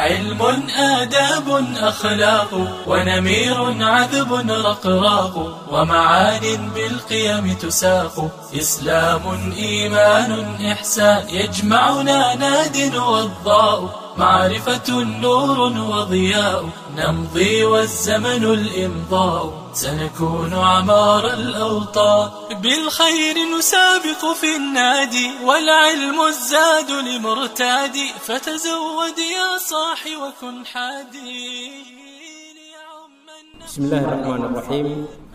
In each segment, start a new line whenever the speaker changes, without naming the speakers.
علم آداب أخلاق ونمير عذب رقراق ومعان بالقيم تساق إسلام إيمان إحسان يجمعنا ناد وضاء معرفة نور وضياء نمضي والزمن الإمضاء سنكون عمار الأوطان بالخير نسابق في النادي والعلم الزاد لمرتادي فتزود يا صاحي وكن حادي
بسم الله الرحمن الرحيم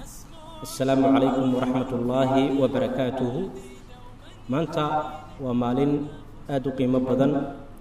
السلام عليكم ورحمة الله وبركاته maanta waa maalin aada u qiimo badan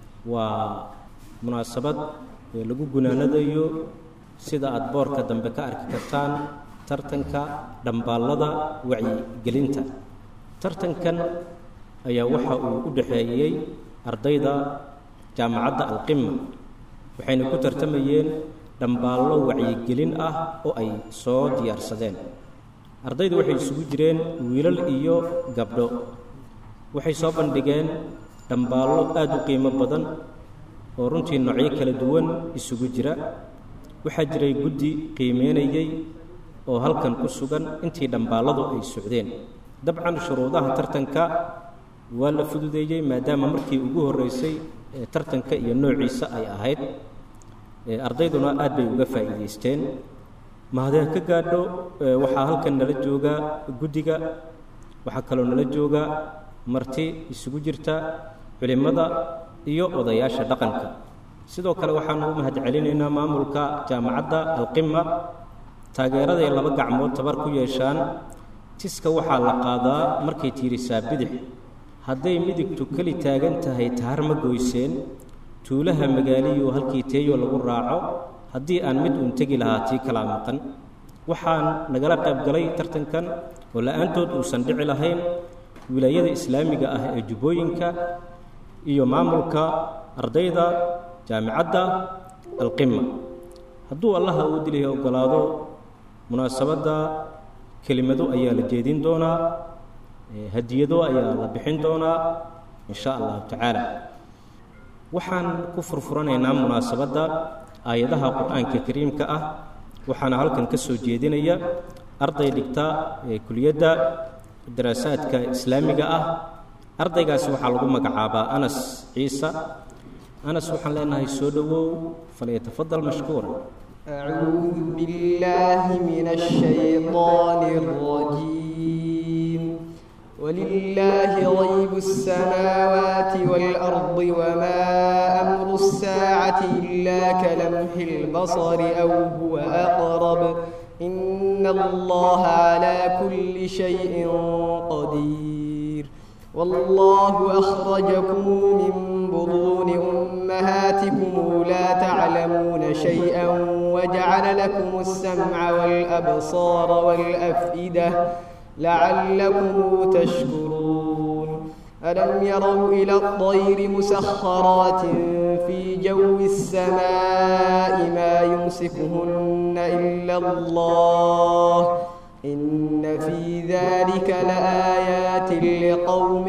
waa munaasabad ee lagu gunaanadayo sida aada boorka dambe ka arki kartaan tartanka dhambaallada wacyigelinta tartankan ayaa waxa uu u dhexeeyey ardayda jaamacadda alqima waxayna ku tartamayeen dhambaallo wacyigelin ah oo ay soo diyaarsadeen ardaydu waxay isugu jireen wiilal iyo gabdho waxay soo bandhigeen dhambaallo aada u qiimo badan oo runtii noocyo kala duwan isugu jira waxaa jiray guddi qiimeynayey oo halkan ku sugan intii dhambaalladu ay socdeen dabcan shuruudaha tartanka waa la fududeeyey maadaama markii ugu horreysay ee tartanka iyo noociisa ay ahayd ardayduna aad bay uga faa'iidaysteen mahadee ka gaadho waxaa halkan nala jooga guddiga waxaa kaloo nala jooga marti isugu jirta culimmada iyo odayaasha dhaqanka sidoo kale waxaanu u mahad celinaynaa maamulka jaamacadda alqima taageeraday laba gacmood tabar ku yeeshaan tiska waxaa la qaadaa markay tiirisaa bidix hadday midigtu keli taagan tahay taar ma goyseen tuulaha magaaliyu halkii teeyo lagu raaco haddii aan mid uun tegi lahaa tii kalaa maqan waxaan nagala qayb galay tartankan oo la-aantood uusan dhici lahayn wilaayada islaamiga ah ee jubbooyinka iyo maamulka ardayda jaamicadda alqima hadduu allaha uu dilihi oggolaado munaasabadda kelimado ayaa la jeedin doonaa hadiyado ayaa la bixin doonaa in sha allahu tacaala waxaan ku furfuranaynaa munaasabadda aayadaha qur-aanka kariimka ah waxaana halkan ka soo jeedinaya arday dhigta ee kuliyadda daraasaadka islaamiga ah ardaygaasi waxaa lagu magacaabaa anas ciisa anas waxaan leenahay soo dhowow falyatafadal mashkuura
أعوذ بالله من الشيطان الرجيم ولله غيب السماوات والأرض وما أمر الساعة إلا كلمح البصر أو هو أقرب إن الله على كل شيء قدير والله أخرجكم من بطون أمهاتكم لا تعلمون شيئا وجعل لكم السمع والأبصار والأفئدة لعلكم تشكرون ألم يروا إلى الطير مسخرات في جو السماء ما يمسكهن إلا الله إن في ذلك لآيات لقوم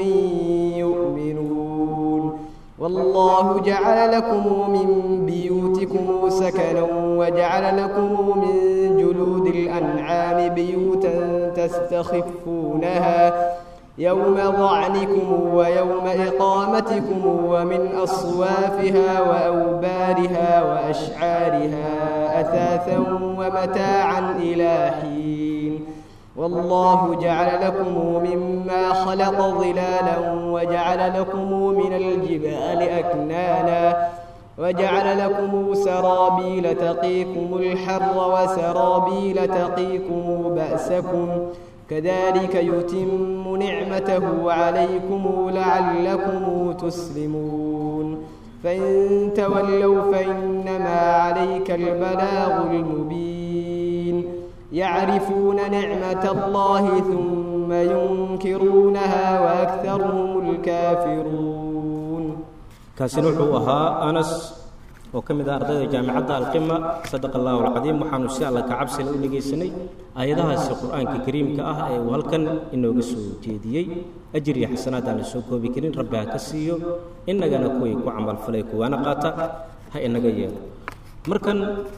يؤمنون والله جعل لكم من بيوتكم سكنا وجعل لكم من جلود الأنعام بيوتا تستخفونها يوم ظعنكم ويوم إقامتكم ومن أصوافها وأوبارها وأشعارها أثاثا ومتاعا إلى حين والله جعل لكم مما خلق ظلالا وجعل لكم من الجبال أكنانا وجعل لكم سرابيل تقيكم الحر وسرابيل تقيكم بأسكم كذلك يتم نعمته عليكم لعلكم تسلمون فإن تولوا فإنما عليك البلاغ المبين يعرفون نعمة الله ثم ينكرونها وأكثرهم الكافرون
kaasina wuxuu ahaa anas oo ka mid ah ardayda jaamicadda alqima sadaqa allahu alcadiim waxaanu si alla ka cabsila u dhegaysanay aayadahaasi qur-aanka kariimka ah ee uu halkan inooga soo jeediyey ajir iyo xasanaad aan la soo koobi karin rabbi ha ka siiyo innagana kuway ku camalfalay kuwaana qaata ha inaga yeelo markan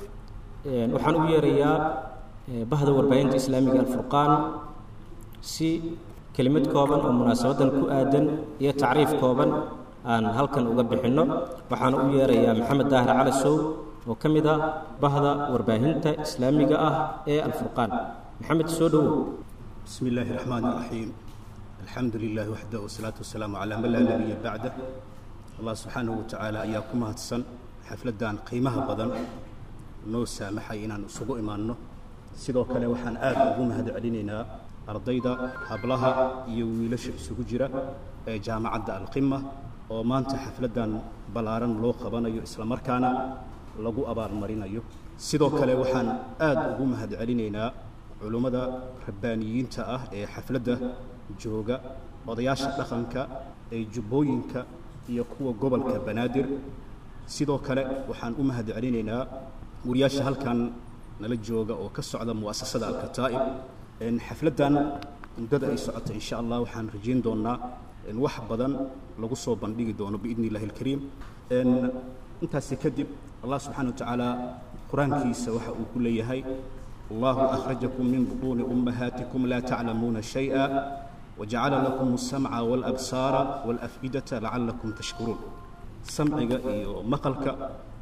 waxaan u yeerayaa bahda warbaahinta islaamiga alfurqaan si kelimad kooban oo munaasabadan ku aadan iyo tacriif kooban aan halkan uga bixinno waxaan u yeerayaa maxamed daahir cali sow oo ka mid ah bahda warbaahinta islaamiga ah ee alfurqaan maxamed soo dhowow
بسم الله الرحمن الرحيم الحمد لله وحده والصلاة والسلام على من لا نبي بعده الله سبحانه وتعالى أياكم هاتسن حفلدان قيمها بدن noo saamaxay inaan isugu imaanno sidoo kale waxaan aad ugu mahad celinaynaa ardayda hablaha iyo wiilasha isugu jira ee jaamacadda alqima oo maanta xafladdan ballaaran loo qabanayo islamarkaana lagu abaalmarinayo sidoo kale waxaan aad ugu mahad celinaynaa culummada rabbaaniyiinta ah ee xafladda jooga odayaasha dhaqanka ee jubbooyinka iyo kuwa gobolka banaadir sidoo kale waxaan u mahad celinaynaa wariyaasha halkan nala jooga oo ka socda mu'asasada alkataa'ib xafladdan muddada ay socota insha allah waxaan rajayn doonnaa wax badan lagu soo bandhigi doono biidni illahi alkariim intaasi kadib allah subxaana wa tacaala qur-aankiisa waxa uu ku leeyahay allahu akhrajakum min butuuni ummahaatikum laa taclamuuna shay'a wajacala lakum alsamca waalabsaara waalaf'idata lacallakum tashkuruun samciga iyo maqalka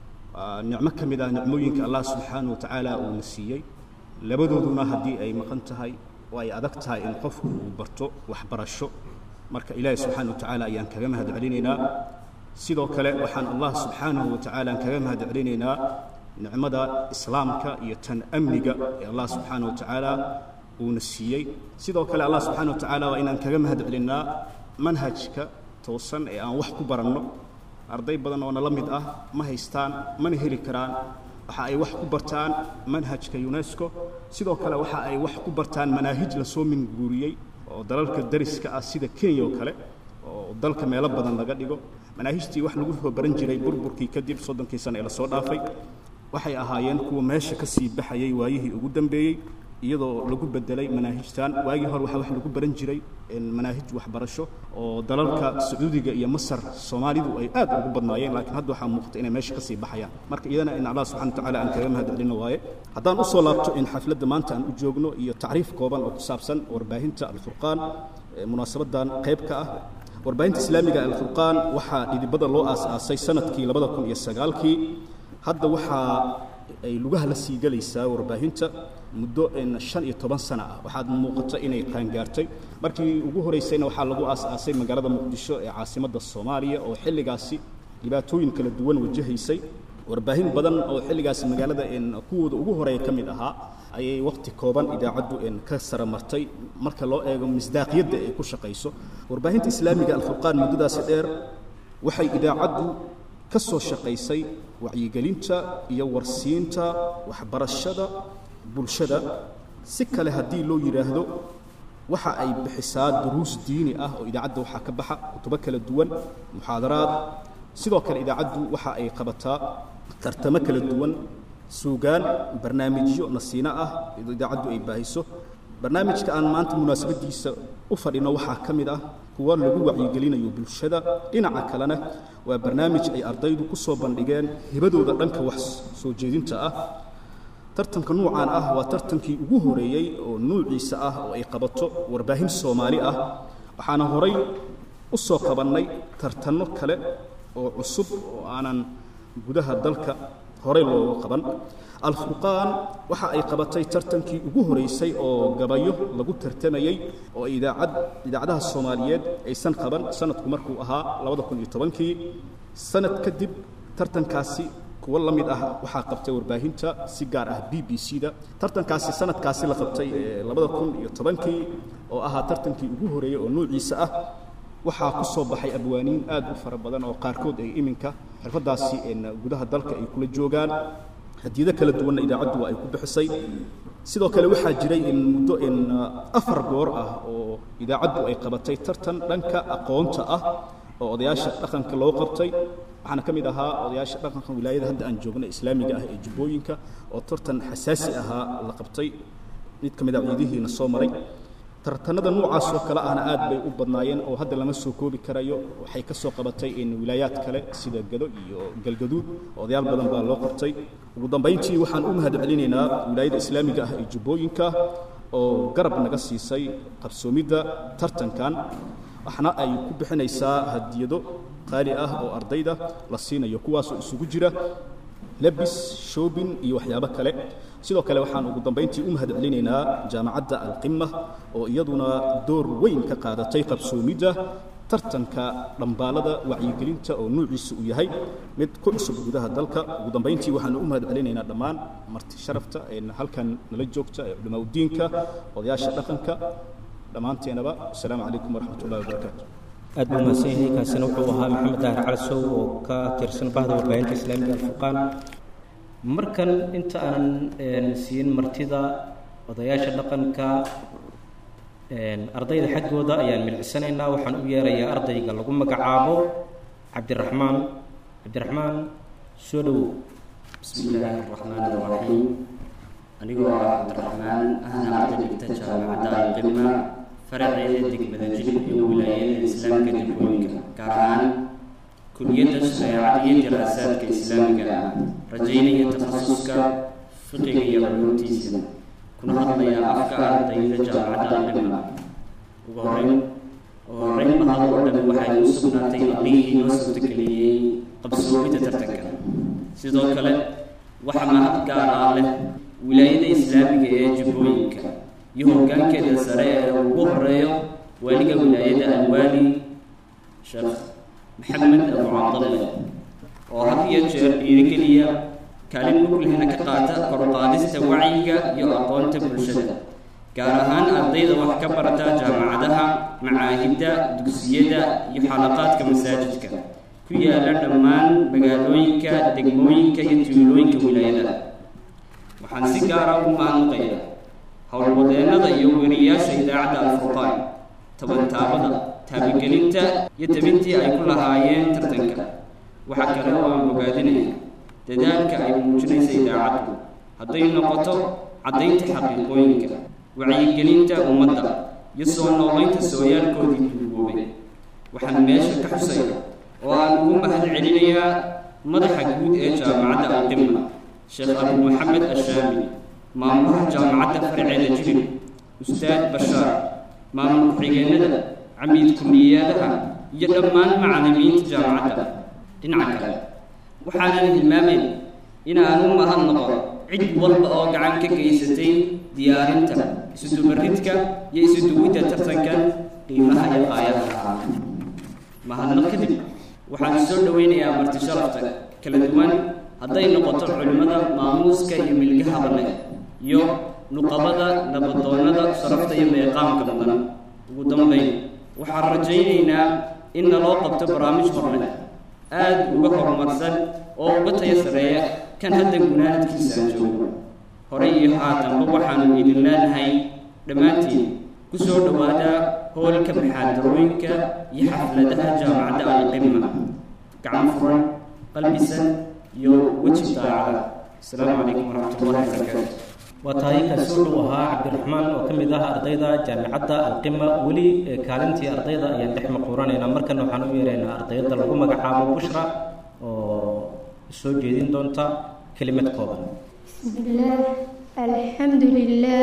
nicmo ka mid ah nicmooyinka allah subxaana wa tacaala uuna siiyey labadooduna haddii ay maqan tahay oo ay adag tahay in qofku uu barto waxbarasho marka ilaahi subxaana wa tacaala ayaan kaga mahad celinaynaa sidoo kale waxaan allah subxaanahu wa tacaala kaga mahad celinaynaa nicmada islaamka iyo tan amniga ee allah subxaana wa tacaala uuna siiyey sidoo kale allah subxaana wa tacaala waa inaan kaga mahad celinnaa manhajka toosan ee aan wax ku baranno arday badan oo nala mid ah ma haystaan mana heli karaan waxa ay wax ku bartaan manhajka unesco sidoo kale waxa ay wax ku bartaan manaahij lasoo minguuriyey oo dalalka dariska ah sida kenya oo kale oo dalka meelo badan laga dhigo manaahijtii wax lagu soo baran jiray burburkii kadib soddonkii sano ee lasoo dhaafay waxay ahaayeen kuwa meesha ka sii baxayay waayihii ugu dambeeyey iyadoo lagu bedelay manaahijtan waagii hore waxaa wax lagu baran jiray manaahij waxbarasho oo dalalka sacuudiga iyo masar soomaalidu ay aad ugu badnaayeen laakiin hadda waxaa muuqata inay meesha ka sii baxayaan marka iyadana in allah subxana watacaala aan kaga mahad celino waaye haddaan u soo laabto in xafladda maanta aan u joogno iyo tacriif kooban oo ku saabsan warbaahinta alfurqaan munaasabadan qayb ka ah warbaahinta islaamiga alfurqaan waxaa dhidibada loo aas-aasay sanadkii labada kun iyo sagaalkii hadda waxaa ay lugaha la sii gelaysaa warbaahinta muddo shan iyo toban sana ah waxaad muuqato inay qaangaartay markii ugu horeysayna waxaa lagu aas-aasay magaalada muqdisho ee caasimadda soomaaliya oo xilligaasi dhibaatooyin kala duwan wajahaysay warbaahin badan oo xilligaasi magaalada kuwooda ugu horeeya ka mid ahaa ayay wakhti kooban idaacaddu ka sara martay marka loo eego misdaaqiyadda ay ku shaqayso warbaahinta islaamiga alfurqaan muddadaasi dheer waxay idaacaddu ka soo shaqaysay wacyigelinta iyo warsiinta waxbarashada bulshada si kale haddii loo yidhaahdo waxa ay bixisaa duruus diini ah oo idaacadda waxaa ka baxa kutubo kala duwan muxaadaraad sidoo kale idaacaddu waxa ay qabataa tartamo kala duwan suugaan barnaamijyo nasiino ah idaacaddu ay baahiso barnaamijka aan maanta munaasabadiisa u fadhino waxaa ka mid ah kuwa lagu wacyigelinayo bulshada dhinaca kalena waa barnaamij ay ardaydu ku soo bandhigeen hibadooda dhanka wax soo jeedinta ah tartanka nuucan ah waa tartankii ugu horeeyey oo nuuciisa ah oo ay qabato warbaahin soomaali ah waxaana horay u soo qabannay tartanno kale oo cusub oo aanan gudaha dalka horey looga qaban alfurqaan waxa ay qabatay tartankii ugu horeysay oo gabayo lagu tartamayey oo idaacad idaacadaha soomaaliyeed aysan qaban sanadku markuu ahaa labada kun iyo tobankii sanad kadib tartankaasi kuwo la mid ah waxaa qabtay warbaahinta si gaar ah b b c da tartankaasi sanadkaasi la qabtay labada kun iyo tobankii oo ahaa tartankii ugu horeeyey oo nuuciisa ah waxaa ku soo baxay abwaaniin aad u fara badan oo qaarkood ay iminka xirfaddaasi gudaha dalka ay kula joogaan hadiyado kala duwanna idaacaddu waa ay ku bixisay sidoo kale waxaa jiray in muddo in afar goor ah oo idaacaddu ay qabatay tartan dhanka aqoonta ah oo odayaasha dhaqanka loo qabtay waxaana ka mid ahaa odayaasha dhaqanka wilaayada hadda aan joogna islaamiga ah ee jubbooyinka oo tartan xasaasi ahaa la qabtay mid ka mid a ciidihiina soo maray tartanada noocaas oo kale ahna aad bay u badnaayeen oo hadda lama soo koobi karayo waxay ka soo qabatay in wilaayaad kale sida gado iyo galgaduud odayaal badan baa loo qabtay ugu dambayntii waxaan u mahad celinaynaa wilaayada islaamiga ah ee jubbooyinka oo garab naga siisay qabsoomidda tartankan waxna ay ku bixinaysaa hadiyado qaali ah oo ardayda la siinayo kuwaasoo isugu jira lebis shoobin iyo waxyaabo kale sidoo kale waxaan ugu dambayntii u mahad celinaynaa jaamacadda alqima oo iyaduna door weyn ka qaadatay qabsoomidda tartanka dhambaalada wacyigelinta oo nuuciisa uu yahay mid ku cusub gudaha dalka ugu dambayntii waxaanu u mahad celinaynaa dhammaan marti sharafta ee halkan nala joogta ee culamaa udiinka odayaasha dhaqanka dhammaanteenaba asalaamu calaykum waraxmat ullahi wabarakaatu
aad buu mahadsan yahay kaasina wuxuu ahaa maxamed daahir calasow oo ka tirsan bahda warbaahinta islaamiga alfurqaan markan inta aanan siin martida odayaasha dhaqanka ardayda xaggooda ayaan milcisanaynaa waxaan u yeerayaa ardayga lagu magacaabo cabdiraxmaan cabdiraxmaan soo dhowow
bismi illaahi araxmaan araxiim anigoo ah cabdiraxmaan ahna arday dhigta jaamacadda alqima faraceeda degmada jilib iyo wilaayada islaamka degmooyinka gaar ahaan kuliyadda shareecada iyo diraasaadka islaamiga ah rajaynaya takhasuska fiqiga iyo culuumtiisa kuna hadlaya afka ardayda jaamacadda alqima ugu horeyn ugu horeyn mahad oo dhan waxay u sugnaatay aqlihii noo suurtageliyey qabsoomidda tartanka sidoo kale waxa mahad gaar ah leh wilaayada islaamiga ee jubbooyinka iyo hoggaankeeda sare ee ugu horeeyo waaliga wilaayada alwaali sheekh maxamed abu cabdalle oo had iyo jeer dhiirigeliya kaalin muglehna ka qaata koruqaadista wacyiga iyo aqoonta bulshada gaar ahaan ardayda wax ka barata jaamacadaha macaahidda dugsiyada iyo xalaqaadka masaajidka ku yaala dhammaan magaalooyinka degmooyinka iyo tuulooyinka wilaayada waxaan si gaara u mahadnaqaya howlwadeennada iyo weriyaasha idaacadda alfurqaan tabantaabada taabigelinta iyo tabintii ay ku lahaayeen tartanka waxaa kale oo aan bogaadinaya dadaalka ay muujinaysa idaacaddu hadday noqoto caddaynta xaqiiqooyinka wacyigelinta ummadda iyo soo noolaynta sooyaalkoodii duugoobay waxaan meesha ka xusaya oo aan ugu mahad celinayaa madaxa guud ee jaamacadda alqima sheekh abu maxamed ashaami maamulaha jaamacadda farceeda jilib ustaad bashaar maamul ku-xigeenada camiid kulliyaadaha iyo dhammaan macallimiinta jaamacadda dhinaca kale waxaanan hilmaamayn inaan u mahad noqo cid walba oo gacan ka geysatay diyaarinta isudubaridka iyo isuduwidda tartankan qiimaha iyo qaayada lahaa mahadnaq kadib waxaan soo dhowaynayaa marti sharafta kala duwan hadday noqoto culimmada maamuuska iyo milgaha banne iyo nuqabada nabadoonnada sharafta iyo meeqaamka mudan ugu dambayn waxaan rajaynaynaa in naloo qabto barnaamij horle aad uga horumarsan oo uga taya sareeya kan hadda gunaanadkiisa aan joogo horey iyo haatanba waxaanu idin leenahay dhammaantiin ku soo dhowaada hoolka maxaadarooyinka iyo xafladaha jaamacadda alqima gacan furan qalbisan iyo weji daacada asalaamu calaykum waraxmatullahi wabarakaatu
waa tahay kaasi wuxuu ahaa cabdiraxmaan oo ka mid ah ardayda jaamicadda alqima weli kaalintii ardayda ayaan dhex maquuranaynaa markana waxaan u yeeraynaa ardayda lagu magacaabo bushra oo soo jeedin doonta kelimad kooban
بسم الله الحمد لله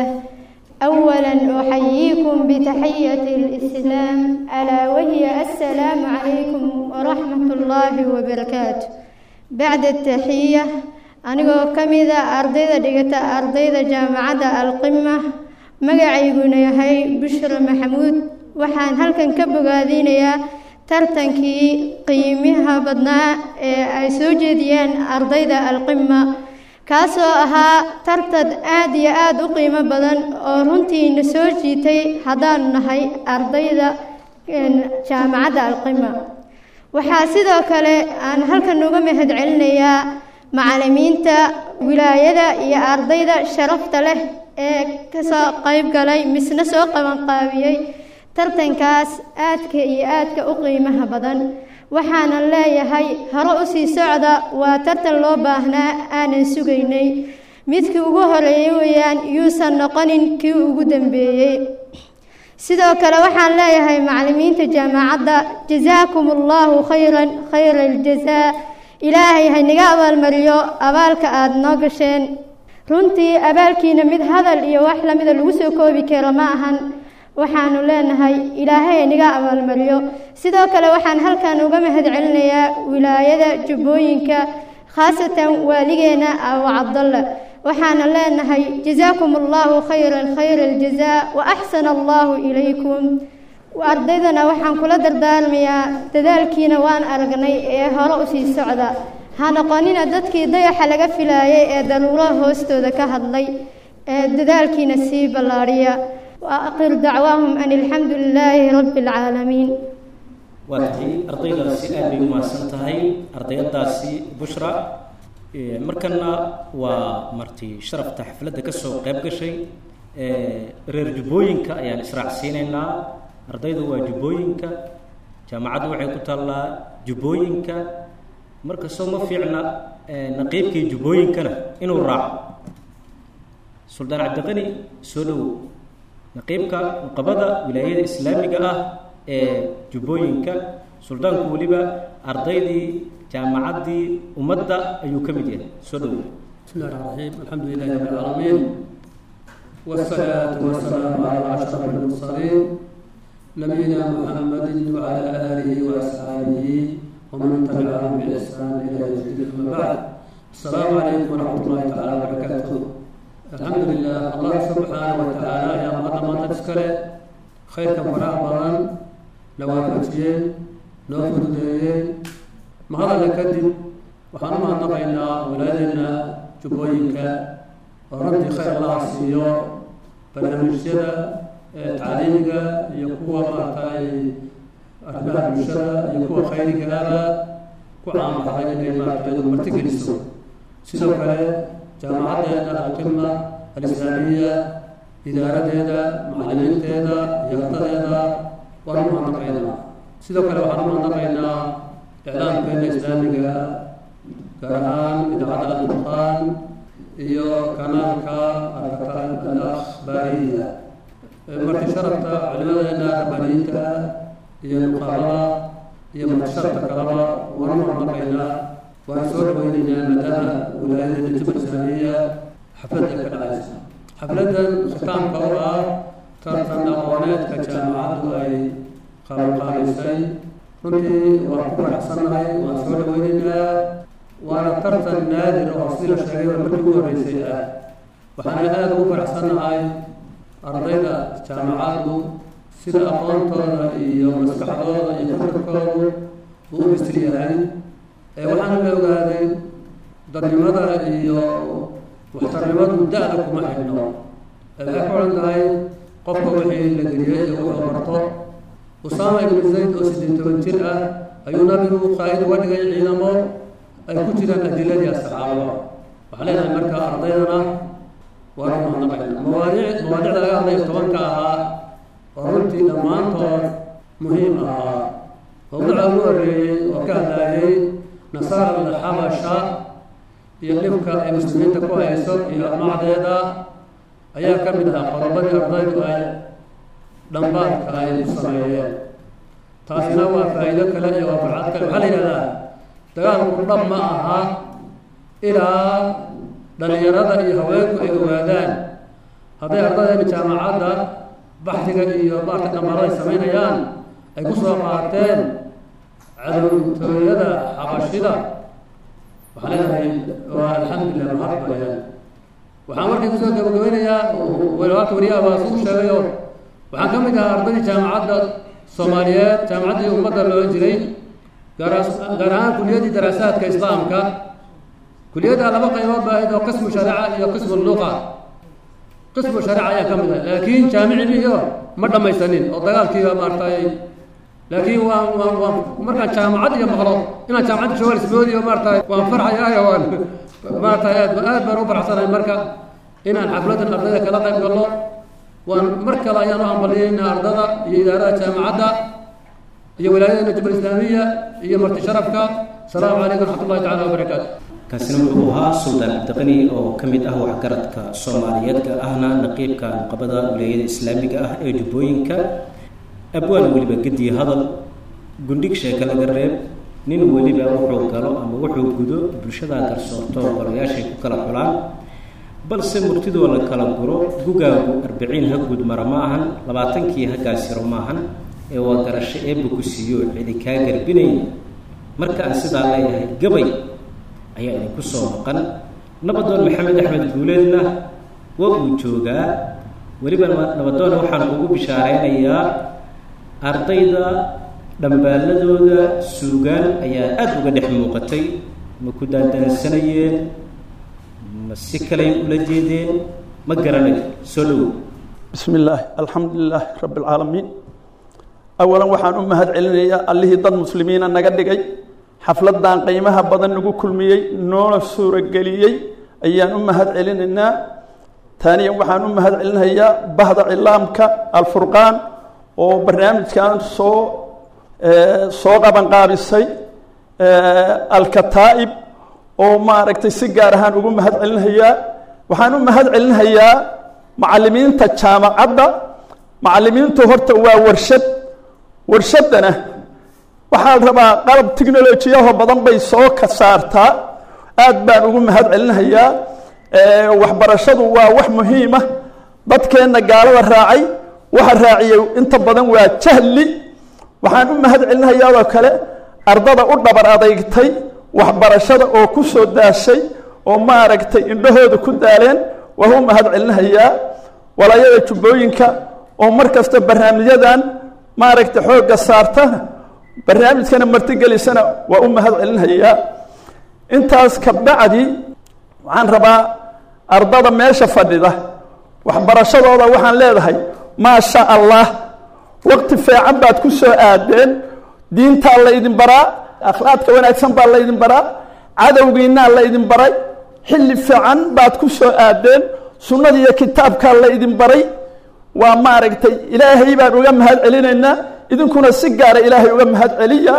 أولا أحييكم بتحية الإسلام ألا وهي السلام عليكم ورحمة الله وبركاته بعد التحية أنا كمذا أرضيدا دقتا أرضيدا جامعة القمة magacayguna yahay bushra maxamuud waxaan halkan ka bogaadinayaa tartankii qiimaha badnaa ee ay soo jeediyeen ardayda alqima kaasoo ahaa tartan aad iyo aad u qiimo badan oo runtiina soo jiitay haddaanu nahay ardayda jaamacadda alqima waxaa sidoo kale aan halkan uga mahad celinayaa macallimiinta wilaayada iyo ardayda sharafta leh ee kasoo qayb galay misna soo qabanqaabiyey tartankaas aadka iyo aadka u qiimaha badan waxaanan leeyahay hore u sii socda waa tartan loo baahnaa aanan sugaynay midkii ugu horeeyey weeyaan yuusan noqonin kii ugu dambeeyey sidoo kale waxaan leeyahay macallimiinta jaamacadda jasaakum allahu khayran khayra aljazaa ilaahay haynaga abaalmariyo abaalka aada noo gasheen runtii abaalkiina mid hadal iyo wax lamida lagu soo koobi karo ma ahan waxaanu leenahay ilaahay haynaga abaalmariyo sidoo kale waxaan halkan uga mahad celinayaa wilaayada jubbooyinka khaasatan waaligeena abu cabdalla waxaana leenahay jasaakum allahu khayran khayra aljazaa wa axsana allahu ilaykum ardaydana waxaan kula dardaarmayaa dadaalkiina waan aragnay ee hore usii socda ha noqonina dadkii dayaxa laga filaayay ee daruuraha hoostooda ka hadlay ee dadaalkiina sii ballaadhiya wa aqiru dacwaahum an alxamdu lilaahi rabbi alcaalamiin
waa tahay ardaydaasi aad bay umahadsan tahay ardayadaasi bushra markana waa marti sharafta xafladda ka soo qayb gashay reer jubbooyinka ayaan israacsiinaynaa ardaydu waa jubbooyinka jaamacaddu waxay ku taallaa jubbooyinka marka soo ma fiicna naqiibkii jubbooyinkana inuu raaco suldaan cabdiqani soo dhowow naqiibka nuqabada wilaayada islaamiga ah ee jubbooyinka suldaanku weliba ardaydii jaamacaddii ummadda ayuu ka mid yahay soo dhowow
بسم الله الرحمن الرحيم الحمد لله رب العالمين والصلاة والسلام على أشرف المرسلين نبينا محمد وعلى آله وأصحابه ومن تبعهم بإحسان إلى يوم الدين أما بعد السلام عليكم ورحمة الله تعالى وبركاته الحمد لله الله سبحانه وتعالى يا مقدم ما تذكره خير كم فراغ بدن نوافجين نوفدين ما هذا لكدب waxaan u mahadnaqaynaa walaadeena jubbooyinka oo runtii khayr allaha siiyo barnaamijyada tacliimiga iyo kuwa maaragtay arrimaha bulshada iyo kuwa khayrigaaba ku caamaxday inay maaragtay martigeliso sidoo kale jaamacaddeena alqima alislaamiya idaaradeeda macallimiinteeda iyo ardadeeda waan u mahadnaqaynaa sidoo kale waxaan u mahadnaqaynaa iclaamkeena islaamiga gaar ahaan idaacadda alfurqaan iyo kanaalka alkataan alakhbaariya marti sharafta culimadeena rabbaaniyiinta iyo nuqaabada iyo marti sharafta kaleba waan u mahadnaqaynaa waan soo dhaweynaynaa maadaama wilaayada jubal islaamiya xafladda ka dhacaysa xafladdan khitaamka oo ah tartan aqooneedka jaamacaddu ay qabanqaabaysay runtii waan ku faraxsannahay waan soo dhaweynaynaa waana tartan naadir oo sida la sheegay markii ugu horreysay ah waxaana aada ugu faraxsannahay ardayda jaamacaddu sida aqoontooda iyo maskaxdooda iyo fikirkoodu uu u bisil yahay ee waxaana la ogaaday dadnimada iyo waxtarnimadu da-da kuma xidhno ee waxay ku odhan tahay qofka wixii la geliyey iyo wuxuu barto usaama ibnu zayd oo siddeed toban jir ah ayuu nabigu qaa'id uga dhigay ciidamo ay ku jiraan adiladii asxaabada waxaa leenahay marka ardaydana waa u mahadnaqayna mawaadiic mawaadicda laga hadlayo tobanka ahaa oo runtii dhammaantood muhiim ahaa mawduuca ugu horreeyey oo ka hadlaayay nasaara alxabasha iyo dhibka ay muslimiinta ku hayso iyo amacdeeda ayaa ka mid ahaa qodobadii ardaydu ay dhambaadka ay ku sameeyeen taasina waa faa'iido kale iyo waafacad kale waxaa la yidhahdaa dagaalku dhab ma aha ilaa dhallinyarada iyo haweenku ay ogaadaan hadday ardaydeena jaamacadda baxdiga iyo maarta dhammaarada ay samaynayaan ay ku soo qaateen cadowtooyada xabashida waxaa leenahay waa alxamdulilah mahad bayaan waxaan markii kusoo gabagabeynayaa walaalka wariyaha baa suu sheegayo waxaan ka mid ahaa ardaydii jaamacadda soomaaliyeed jaamacaddii ummadda loo jiray gaar ahaan kuliyadii daraasaadka islaamka kuliyadda laba qaybood baa ahayd oo qismu shariica iyo qismu luqa qismu shariica ayaa ka mid ah laakiin jaamiciliyo ma dhammaysanin oo dagaalkiiba maaragtay laakiin waan waan waan markaan jaamacad iyo maqlo inaan jaamacadda joogaan ismoodiyo maaragtay waan farxayaayo waan maaragtay aad aad baan u faraxsanahay marka inaan xafladan ardayda kala qayb galno waan mar kale ayaan u hambaliyeyna ardada iyo idaarada jaamacadda iyo wilaayadana jubal islaamiya iyo marti sharafka asalaamu calaykum waraxmatullahi tacala wabarakaatu
kaasina wuxuu ahaa suldaan cabdiqani oo ka mid ah waxgaradka soomaaliyeed gaar ahna naqiibka nuqabada wilaayada islaamiga ah ee jubbooyinka abwaan weliba gediye hadal gundhig sheeka laga reeb nin weliba wuxuu galo ama wuxuu gudo bulshada garsoorto golayaashay ku kala xulaan balse murtidoo la kala guro gugaagu arbiciin ha guud mara ma ahan labaatankii ha gaasiro maahan ee waa garasho eebba ku siiyo cidi kaa garbinayn marka aan sidaa leeyahay gabay ayaa idinku soo maqan nabadoon maxamed axmed guuleedna waa uu joogaa weliba nabadoona waxaan ugu bishaareynayaa ardayda dhambaaladooda suugaan ayaa aada uga dhex muuqatay ma ku daandaansanayeen ma si kalay ula jeedeen ma garanayo soo dhowow
bismi illaahi alxamdu lilaahi rabbi alcaalamiin awalan waxaan u mahad celinayaa allihii dad muslimiina naga dhigay xafladan qiimaha badan nagu kulmiyey noona suurageliyey ayaan u mahad celinaynaa taaniyan waxaan u mahad celinayaa bahda cilaamka alfurqaan oo barnaamijkan soo soo qabanqaabisay alkataa'ib oo maaragtay si gaar ahaan ugu mahad celinayaa waxaan u mahad celinayaa macallimiinta jaamacadda macallimiintu horta waa warshad warshaddana waxaa la rabaa qalab technolojiyaho badan bay soo ka saartaa aad baan ugu mahad celinayaa waxbarashadu waa wax muhiima dadkeenna gaalada raacay waxa raaciyey inta badan waa jahli waxaan u mahad celinayaadoo kale ardada u dhabar adeygtay waxbarashada oo ku soo daashay oo maaragtay indhahooda ku daaleen waa u mahad celinayaa walaayada jubbooyinka oo mar kasta barnaamijyadan maaragtay xoogga saarta barnaamijkana martigelisana waa u mahad celinayaa intaas kabacdi waxaan rabaa ardada meesha fadhida waxbarashadooda waxaan leedahay maa sha allah waqti fiican baad ku soo aadeen diintaa laydin baraa akhlaaqka wanaagsan baa laydin baraa cadowgiinaa laydin baray xilli fiican baad ku soo aadeen sunnada iyo kitaabkaa laydin baray waa maaragtay ilaahay baan uga mahad celinaynaa idinkuna si gaara ilaahay uga mahad celiya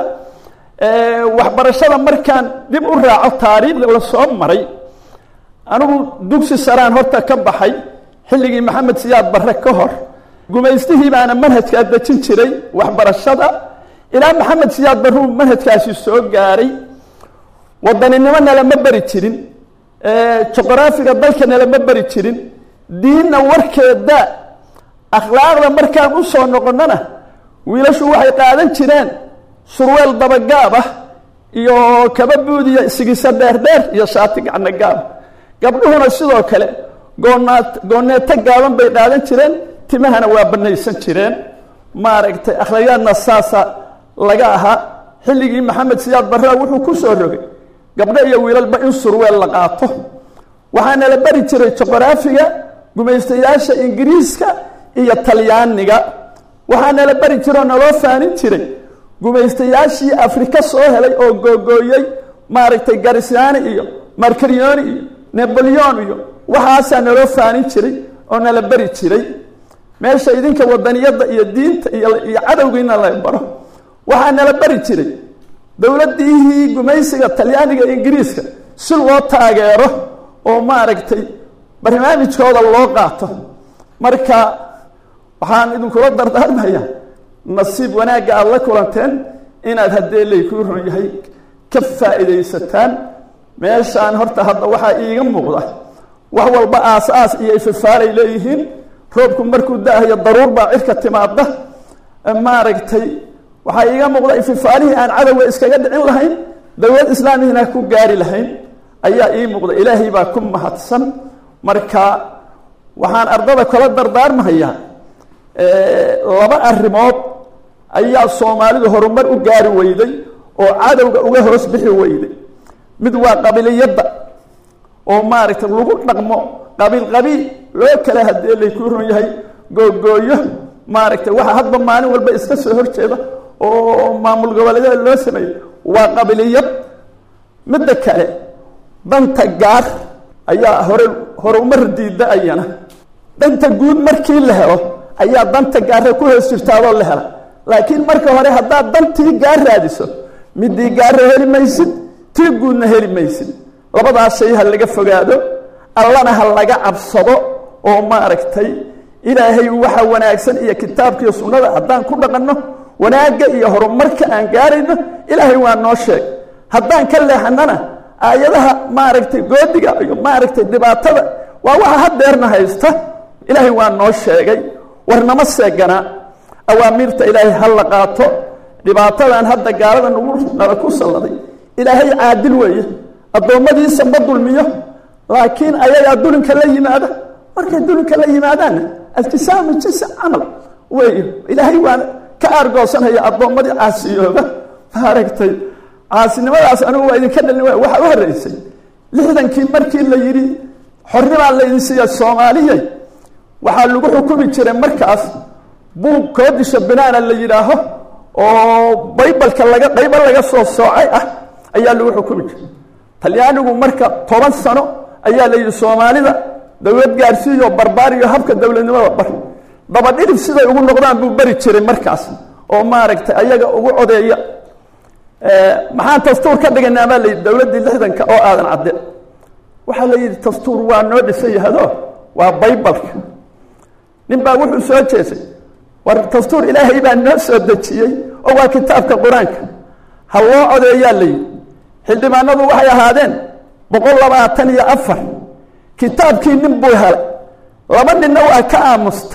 waxbarashada markaan dib u raaco taariikhda la soo maray anigu dugsi saraan horta ka baxay xilligii maxamed siyaad barre ka hor gumaystihii baana manhajkaa dejin jiray waxbarashada ilaa maxamed siyaad barruu manhajkaasi soo gaaray wadaninimo nalama beri jirin juqraafiga dalka nalama beri jirin diinna warkeeda akhlaaqda markaan u soo noqonnona wiilashu waxay qaadan jireen surweel dabagaab ah iyo kaba buudiya sigiso dheerdheer iyo shaati gacno gaaba gabdhuhuna sidoo kale goonaat gooneeto gaaban bay qaadan jireen timahana waa banaysan jireen maaragtay akhlaaqyaadna saasa laga ahaa xilligii maxamed siyaad barraa wuxuu ku soo rogay gabdho iyo wiilalba in surweel la qaato waxaana la bari jiray juqraafiga gumaystayaasha ingiriiska iyo talyaaniga waxaana la bari jiroo naloo faanin jiray gumaystayaashii afrika soo helay oo googooyey maaragtay garisyaani iyo markarioni iyo naboleon iyo waxaasaa naloo faanin jiray oo nala beri jiray meesha idinka wadaniyadda iyo diinta iyo cadowgiina la baro waxaa nala beri jiray dowladdiihii gumaysiga talyaaniga iyo ingiriiska si loo taageero oo maaragtay barnaamijkooda loo qaato marka waxaan idinkula dardaarmayaa nasiib wanaagga aada la kulanteen inaad haddee laykuu ron yahay ka faa'iidaysataan meeshaan horta hadda waxaa iiga muuqda wax walba aas-aas iyo ififaalay leeyihiin roobku markuu da-ayo daruur baa cirka timaada maaragtay waxaa iiga muuqda ififaalihii aan cadowga iskaga dhicin lahayn dowlad islaamihina ku gaari lahayn ayaa ii muuqda ilaahay baa ku mahadsan marka waxaan ardada kala dardaarmahayaa laba arrimood ayaa soomaalidu horumar u gaari weyday oo cadowga uga hoos bixi weyday mid waa qabiliyadda oo maaragtay lagu dhaqmo qabiil qabiil loo kala hadee laykuu ron yahay googooyo maaragtay waxa hadba maalin walba iska soo horjeeda oo maamul goboleedyada loo sameeyo waa qabiliyad midda kale danta gaar ayaa hore horumar diida ayana danta guud markii la helo ayaa danta gaarre ku hoos jirtaadoo la hela laakiin marka hore haddaad dantii gaar raadiso midii gaara heli maysid tii guudna heli maysid labadaas shay ha laga fogaado allana ha laga cabsado oo maaragtay ilaahay waxa wanaagsan iyo kitaabkiiyo sunnada haddaan ku dhaqanno wanaagga iyo horumarka aan gaarayno ilaahay waa noo sheeg haddaan ka leexanana aayadaha maaragtay goodiga iyo maaragtay dhibaatada waa waxa hadeerna haysta ilaahay waa noo sheegay warnama seeganaa awaamiirta ilaahay ha la qaato dhibaatadan hadda gaalada nagu nala ku salladay ilaahay caadil weeye addoommadiisa ma dulmiyo laakiin ayagaa dulinka la yimaada markay dulinka la yimaadaanna altisaamu jinsi camal wey ilaahay waana ka aargoosanaya addoommadii caasiyooba maaragtay caasinimadaas anigu waa idinka dhalin waay waxaa u horreysay lixdankii markii la yidhi xornimaa laydin siiya soomaaliyay waxaa lagu xukumi jiray markaas buug koodisha binaana la yidhaaho oo baybalka laga qaybo laga soo soocay ah ayaa lagu xukumi jiray talyaanigu marka toban sano ayaa la yidhi soomaalida dowlad gaarsiiyo barbaariyo habka dowladnimada bar dabadhidib siday ugu noqdaan buu beri jiray markaas oo maaragtay ayaga ugu codeeya maxaan dastuur ka dhiganaa baa layidhi dowladdii lixdanka oo aadan cadde waxaa la yidhi dastuur waa noo dhisan yahado waa baybalka nin baa wuxuu soo jeesay war dastuur ilaahay baa noo soo dejiyey oo waa kitaabka qur-aanka ha loo codeeyaa la yidhi xildhibaanadu waxay ahaadeen boqol labaatan iyo afar kitaabkii nin buu helay laba ninna waa ka aamusta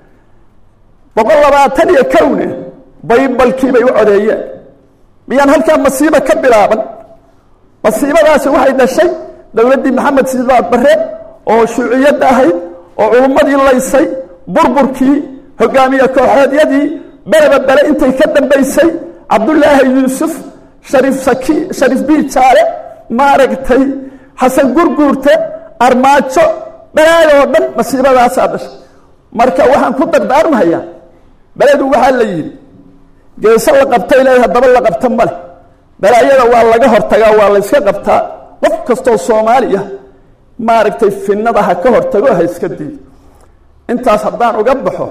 boqol labaatan iyo kowne baybalkii bay u codeeyeen miyaan halkaa masiibo ka bilaaban masiibadaasi waxay dhashay dowladdii maxamed sidaad barre oo shuuciyadda ahayd oo culummadii laysay burburkii hogaamiye kooxeedyadii beleba bele intay ka dambaysay cabdullaahi yuusuf shariif saki shariif biijaale maaragtay xasan gurguurte armaajo balaaya oo dhan masiibadaasaa dhashay marka waxaan ku dardaarmahayaa beledu waxaa la yidhi geeso la qabtay leedahay haddaba la qabta male balaayada waa laga hortagaa waa la yska qabtaa qof kastoo soomaaliya maaragtay finnada ha ka hortago ha iska diido intaas haddaan uga baxo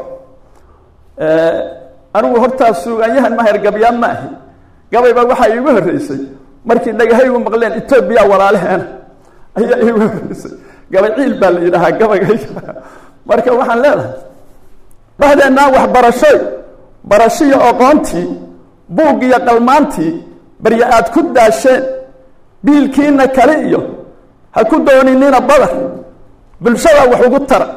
anigu hortaa suugaanyahan maher gabyaan ma ahi gabayba waxaa iigu horreysay markii dhagahaygu maqleen etoobiya walaalaheena ayaa iigu horreysay gabay ciil baa la yidhaahaa gabayga marka waxaan leedahay dhahdeenaa waxbarashoy barashiyo oqoontii buug iyo qalmaantii barya aad ku daasheen biilkiina kale iyo ha ku dooninina badar bulshada wax ugu tara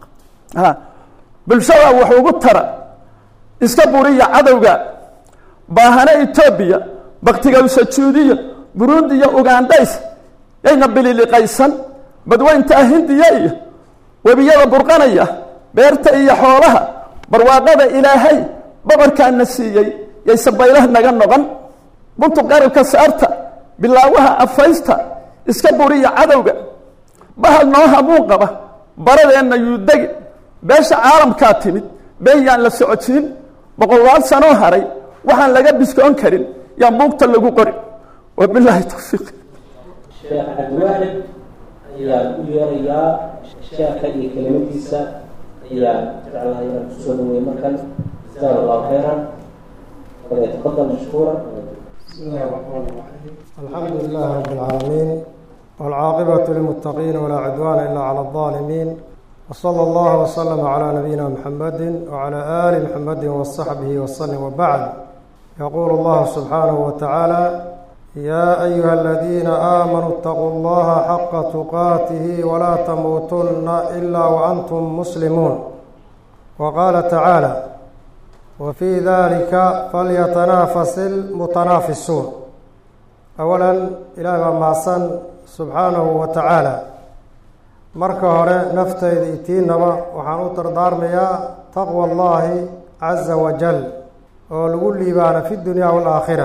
a bulshada wax ugu tara iska buriya cadowga baahane etoobiya baktigawsajuudiya burundi iyo ugandhays yayna bililiqaysan badweyntaa hindiya iyo webiyada burqanaya beerta iyo xoolaha barwaaqada ilaahay boqorkaana siiyey yayse baylah naga noqon buntu qarabka saarta bilaawaha afaysta iska buriya cadowga bahal noo hamuu qaba baradeenna yuudegi beesha caalamkaa timid been yaan la socodsiin boqolaal sanoo haray waxaan laga biskoon karin yaan buugta lagu qori wabilaahi tawfiiq
sheekh cabdiwaaxid ayaa u yeerayaa sheekha iyo kelimadiisa ayaa jeclahay inaan kusoo dhaweey markan jazaak allahu khayran falyatafadal mashkuura
بسم الله الرحمن الرحيم الحمد لله رب العالمين والعاقبة للمتقين ولا عدوان إلا على الظالمين وصلى الله وسلم على نبينا محمد وعلى آل محمد وصحبه وسلم وبعد يقول الله سبحانه وتعالى يا أيها الذين آمنوا اتقوا الله حق تقاته ولا تموتن إلا وأنتم مسلمون وقال تعالى وفي ذلك فليتنافس المتنافسون أولا إلى معصن سبحانه وتعالى marka hore naftayda itiinaba waxaan u dardaarmayaa taqwa allaahi casa wajal oo lagu liibaana fi dunya waalaakhira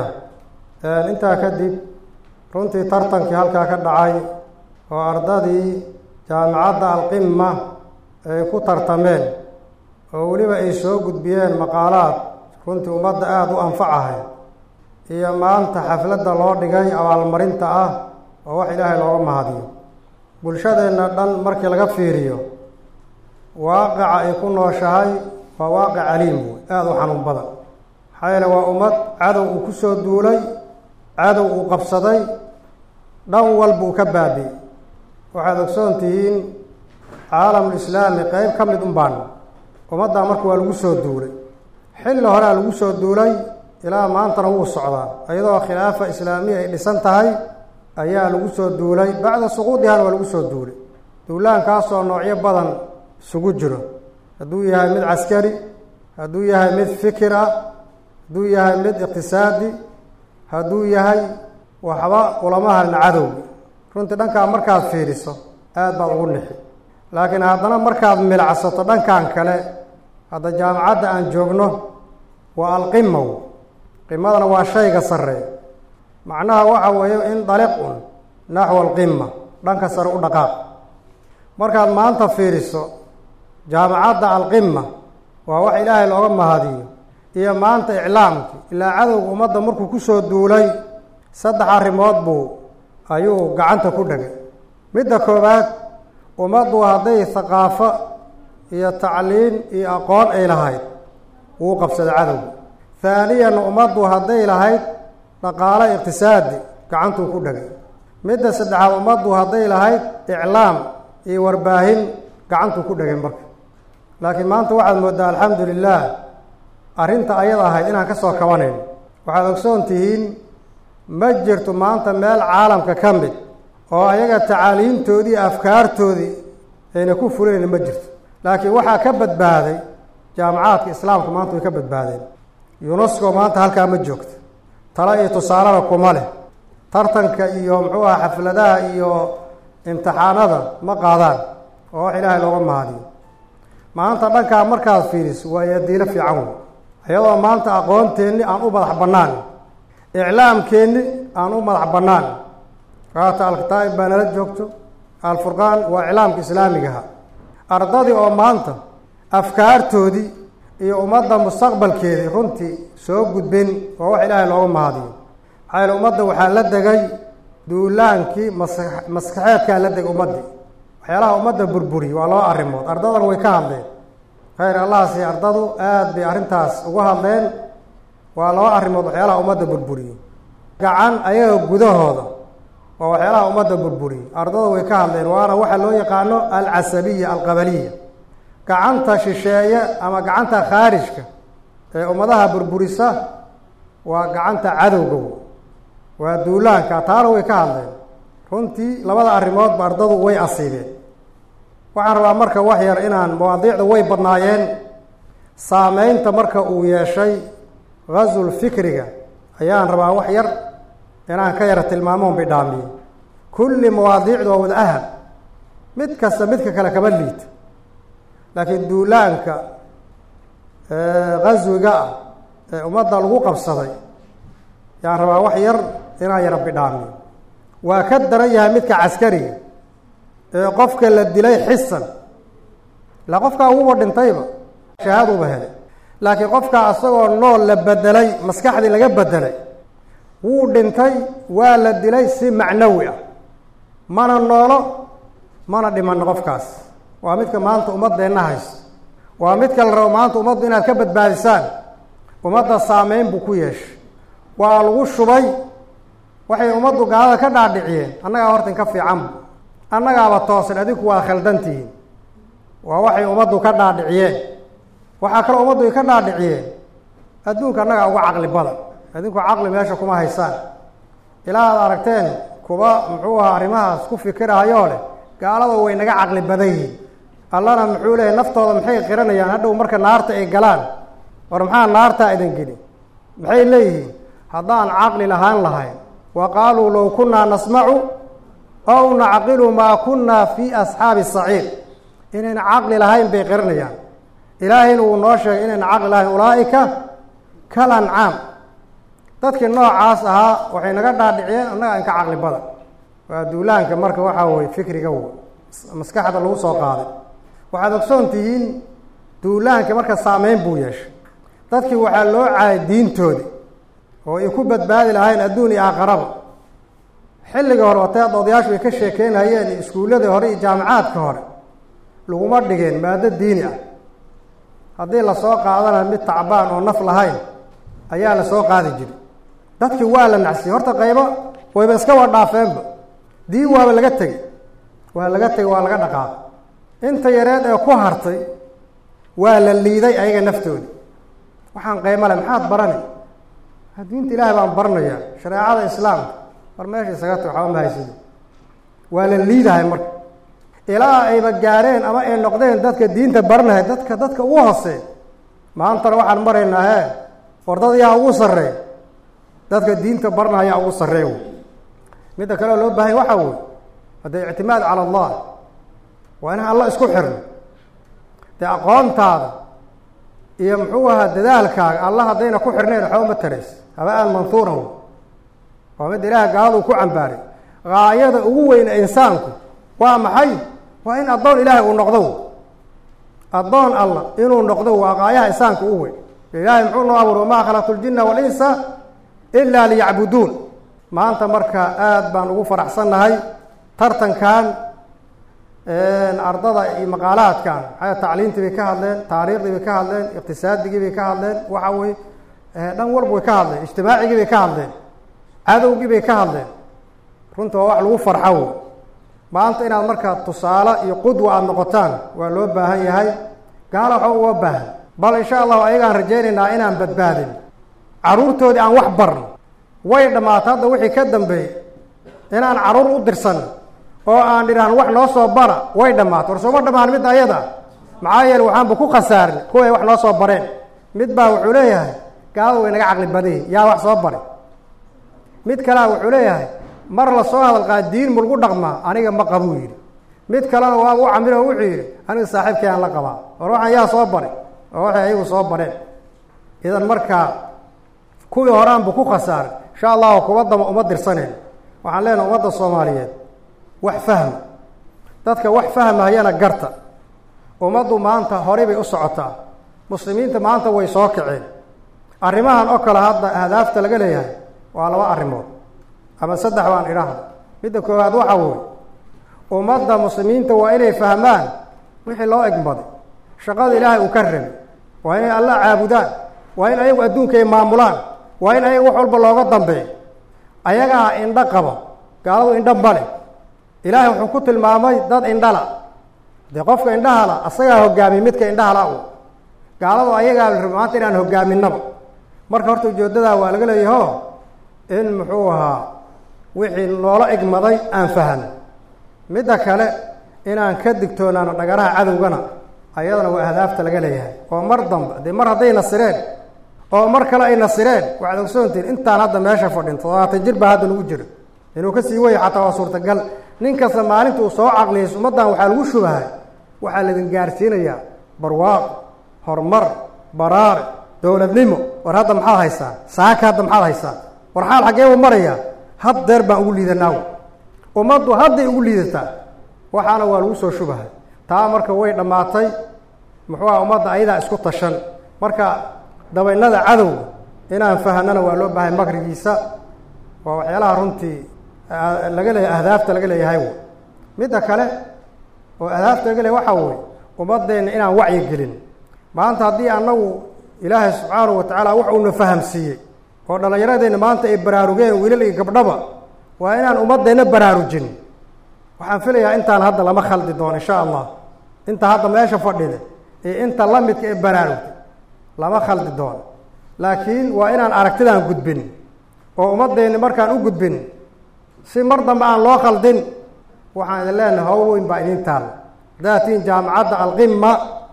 intaa kadib runtii tartankii halkaa ka dhacay oo ardadii jaamicadda alqima ay ku tartameen oo weliba ay soo gudbiyeen maqaalaad runtii ummadda aada u anfacahay iyo maanta xafladda loo dhigay abaalmarinta ah oo wax ilaahay looga mahadiyo bulshadeenna dhan markii laga fiiriyo waaqica ay ku nooshahay waa waaqic caliim wey aada u xanuun badan maxaa yeele waa ummad cadow uu kusoo duulay cadow uu qabsaday dhan walbuu ka baabi'ey waxaad ogsoon tihiin caalamulislaami qeyb ka mid un baan ummaddaa marka waa lagu soo duulay xilli horea lagu soo duulay ilaa maantana wuu socdaa iyadoo khilaafa islaamiya ay dhisan tahay ayaa lagu soo duulay bacda suquudihana waa lagu soo duulay duulaankaasoo noocyo badan isugu jiro hadduu yahay mid caskari hadduu yahay mid fikir ah hadduu yahay mid iqtisaadi hadduu yahay waxba ulama halin cadowga runtii dhankaa markaad fiiriso aad baad ugu nixi laakiin haddana markaad milacsato dhankan kale hadda jaamacadda aan joogno waa alqimaw qimadana waa shayga sarreeya macnaha waxa weeye in daliq un naxwa alqima dhanka sare u dhaqaaq markaad maanta fiiriso jaamacadda alqima waa wax ilaahay looga mahadiyo iyo maanta iclaamki ilaa cadowga ummadda markuu kusoo duulay saddex arrimood buu ayuu gacanta ku dhegay midda koowaad ummaddu hadday haqaafo iyo tacliin iyo aqoon ay lahayd wuu qabsaday cadowga haaniyan ummaddu hadday lahayd dhaqaalo iqtisaadi gacantuu ku dhegay midda saddexaad ummaddu hadday lahayd iclaam iyo warbaahin gacantuu ku dhegay marka laakiin maanta waxaad mooddaa alxamdu lilah arrinta ayada ahayd inaan ka soo kabanayn waxaad ogsoon tihiin ma jirto maanta meel caalamka ka mid oo ayaga tacaaliimtoodii iyo afkaartoodii ayna ku fulayn ma jirto laakiin waxaa ka badbaaday jaamacaadka islaamka maanta way ka badbaadeen yunesco maanta halkaa ma joogto talo iyo tusaalena kuma leh tartanka iyo muxuu aha xafladaha iyo imtixaanada ma qaadaan oo wax ilaahay looga mahadiyo maanta dhankaa markaad fiiriso waa yadiilo fiican wey iyadoo maanta aqoonteenni aan u madax bannaan iclaamkeenni aan u madax bannaan waata alkitaa'ib baa nala joogto alfurqaan waa iclaamka islaamigaha ardadii oo maanta afkaartoodii iyo ummadda mustaqbalkeedii runtii soo gudbin waa wax ilaahay looga mahadiyo maxaa yaele ummadda waxaa la degay duulaankii mas maskaxeedkaa la degay ummaddii waxyaalaha ummadda burburiy waa laba arrimood ardadan way ka hadleen khayr allahasi ardadu aada bay arrintaas uga hadleen waa laba arrimood waxyaalaha ummadda burburiyo gacan ayaga gudahooda waa waxyaalaha ummadda burburiyo ardada way ka hadleen waana waxa loo yaqaano alcasabiya alqabaliya gacanta shisheeye ama gacanta khaarijka ee ummadaha burburisa waa gacanta cadowga waa duulaanka taana way ka hadleen runtii labada arrimoodba ardadu way asiibeen waxaan rabaa marka wax yar inaan mawaadiicda way badnaayeen saameynta marka uu yeeshay ghazul fikriga ayaan rabaa wax yar inaan ka yara tilmaamoon bidhaamiye kulli mawaadiicdu waa wada ahab mid kasta midka kale kama liito laakiin duulaanka ghaswiga ah ee ummadda lagu qabsaday yaan rabaa wax yar inaan yara bidhaamiyo waa ka daran yahay midka caskariga ee qofka la dilay xisan ilaa qofkaa wuuba dhintayba shahaaduuba helay laakiin qofkaa isagoo nool la bedelay maskaxdii laga bedelay wuu dhintay waa la dilay si macnawi ah mana noolo mana dhimano qofkaas waa midka maanta ummaddeenna haysto waa midka la rabo maanta ummaddu inaad ka badbaadisaan ummadda saameyn buu ku yeeshay waa lagu shubay waxay ummaddu gaalada ka dhaadhiciyeen annagaa horta inka fiicanba annagaaba toosan adinku waa khaldantihiin waa waxay ummaddu ka dhaadhiciyeen waxaa kaloo ummaddu ay ka dhaadhiciyeen adduunka annagaa uga caqli badan adinku caqli meesha kuma haysaan ilaa aad aragteen kuwa muxuu ahaa arrimahaas ku fikirahayoo leh gaalada way naga caqli badan yihiin allana muxuu leeyahy naftooda maxay qiranayaan hadhow marka naarta ay galaan war maxaa naartaa idin geli maxay leeyihiin haddaan caqli lahaan lahayn wa qaaluu low kunnaa nasmacu ow nacqilu maa kunnaa fii asxaabi saciir inayna caqli lahayn bay qiranayaan ilaahayna wuu noo sheegay inayna caqli lahayn ulaa'ika kal ancaam dadkii noocaas ahaa waxay naga dhaadhiciyeen annaga inka caqli badan waa duulaanka marka waxaa weye fikriga w maskaxda lagu soo qaaday waxaad ogsoon tihiin duulaanka marka saameyn buu yeeshay dadkii waxaa loo caayay diintoodii oo ay ku badbaadi lahayn adduun iyo aakharaba xilliga hore oteed odayaashu ay ka sheekeynayeen iyo iskuulladii hore iyo jaamacaadka hore laguma dhigeen maado diini ah haddii lasoo qaadana mid tacbaan oo naf lahayn ayaa lasoo qaadi jiray dadkii waa la nacsiyey horta qaybo wayba iska waa dhaafeenba diin waaba laga tegey waa laga tegey waa laga dhaqaaqay inta yareed ee ku hartay waa la liiday ayaga naftoodi waxaan qaymo leh maxaad barani diinta ilaahay baan baranayaa shareecada islaamka mar meesha isaga tag waxba ma haysidi waa la liidahay marka ilaa ayba gaareen ama ay noqdeen dadka diinta baranahay dadka dadka ugu hoosee maantana waxaan maraynaa hee war dad yaa ugu sarreey dadka diinta baranayaa ugu sarreey wey midda kale oo loo baahanya waxaa wey haddee ictimaad cala allah waa inaan alla isku xirno dee aqoontaada iyo muxuu ahaa dadaalkaaga alla haddayna ku xirnayn waxba ma tarays haba-aan manhuuran wey waa midda ilaaha gaaladu ku cambaaray gaayada ugu weyna insaanku waa maxay waa in addoon ilaahay uu noqdo addoon allah inuu noqdo waa qaayaha insaanka u weyn ilaahay muxuu noo abuuray wamaa khalaqtu ljinna walinsa ilaa liyacbuduun maanta marka aada baan ugu faraxsannahay tartankan ardada iyo maqaalaadkan maxaa tacliintii bay ka hadleen taariikhdii bay ka hadleen iqtisaadigii bay ka hadleen waxa weye dhan walba way ka hadleen ijtimaacigii bay ka hadleen cadowgii bay ka hadleen runta waa wax lagu farxo wey maanta inaad markaa tusaale iyo qudwa aada noqotaan waa loo baahan yahay gaala waxba uga baahan bal insha allahu ayagaan rajaynaynaa inaan badbaadin carruurtoodii aan wax barno way dhammaata hadda wixii ka dambeeyey inaan carruur u dirsan oo aan dhidhaahno wax noo soo bara way dhammaato war sooma dhammaan mid ayada maxaa yeele waxaanba ku khasaarin kuway wax noo soo bareen mid baa wuxuu leeyahay gaalada way naga caqli badayi yaa wax soo baray mid kalea wuxuu leeyahay mar la soo hadalqaa diin mulgu dhaqmaa aniga ma qabuu yidhi mid kalena waa u camilo wuxuu yidhi aniga saaxiibkay aan la qabaa war waxaan yaa soo baray oo waxay ayagu soo bareen idan markaa kuwii horaanbu ku khasaaray insha allahu kuwa dama uma dirsaneen waxaan leenahay ummadda soomaaliyeed wax fahma dadka wax fahmahayana garta ummaddu maanta horey bay u socotaa muslimiinta maanta way soo kaceen arrimahan oo kale hadda ahdaafta laga leeyahay waa laba arrimood ama saddex baan idhaahda midda koowaad waxa weye ummadda muslimiinta waa inay fahmaan wixii loo egmaday shaqada ilaahay uu ka rabay waa inay alla caabudaan waa in ayagu adduunka ay maamulaan waa in ayaga wax walba looga dambeeyo ayagaa indho qaba gaaladu indho male ilaahay wuxuu ku tilmaamay dad indhala dee qofka indhahala asagaa hogaamiy midka indhahala u gaaladu ayagaa la raba maanta inaan hogaaminaba marka horta ujeedadaa waa laga leeyaho in muxuu ahaa wixii loola egmaday aan fahano midda kale inaan ka digtoonaano dhagaraha cadowgana ayadana waa ahdaafta laga leeyahay oo mar dambe dee mar hadday nasireen oo mar kale ay nasireen waxaad ogsoontihin intaan hadda meesha fadhin toddobaatan jir baa hadda lagu jiro inuu ka sii waya xataa waa suurtagal nin kasta maalinta uu soo caqliyayso ummaddan waxaa lagu shubahay waxaa laidin gaarsiinayaa barwaaqo horumar baraare dowladnimo war hadda maxaad haysaan saaka hadda maxaad haysaan war xaal xaggee buu marayaa had deer baan ugu liidanaaw ummaddu hadday ugu liidataa waxaana waa lagu soo shubahay taa marka way dhammaatay muxuu aha ummadda ayadaa isku tashan marka dabaynada cadowga inaan fahanana waa loo baahay makrigiisa waa waxyaalaha runtii laga leeya ahdaafta laga leeyahay w midda kale oo ahdaafta laga leeyahay waxaa weye ummadeenna inaan wacyi gelin maanta haddii annagu ilaahay subxaanahu watacaala wax uuna fahamsiiyey oo dhallinyaradeenna maanta ay baraarugeen wiilal iyo gabdhaba waa inaan ummadeenna baraarujin waxaan filayaa intaan hadda lama khaldi doono insha allah inta hadda meesha fadhida iyo inta la midka ee baraarugta lama khaldi doono laakiin waa inaan aragtidaan gudbin oo ummadeenni markaan u gudbin si mar dambe aan loo khaldin waxaan idin leenahay hawl weyn baa idiin taalla hadaatiin jaamacadda alqima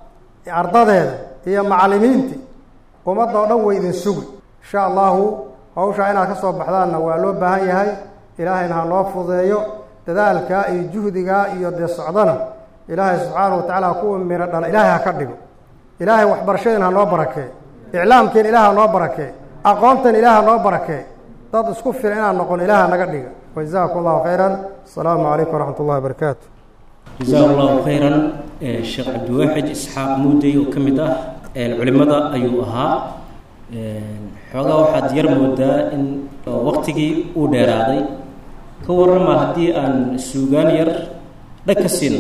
ardadeeda iyo macallimiintii ummadda oo dhan way idin sugi insha allahu hawshaa inaad ka soo baxdaanna waa loo baahan yahay ilaahayna ha noo fudeeyo dadaalkaa iyo juhdigaa iyo dee socdana ilaahay subxaana wa tacaala kuwa miro dhala ilaahay ha ka dhigo ilaahay waxbarashadeen ha noo barakee iclaamkeen ilaah ha noo barakee aqoontan ilaah ha noo barakee dad isku filan inaan noqon ilaah naga dhiga wajazakum allahu khayran asalaamu calaykum waraxmat ullahi wabarakaatu
jasaa allahu khayran sheekh cabdiwaaxid isxaaq muudey oo ka mid ah culimmada ayuu ahaa xoogaa waxaad yar moodaa in waqtigii uu dheeraaday ka warrama haddii aan suugaan yar dhag ka siino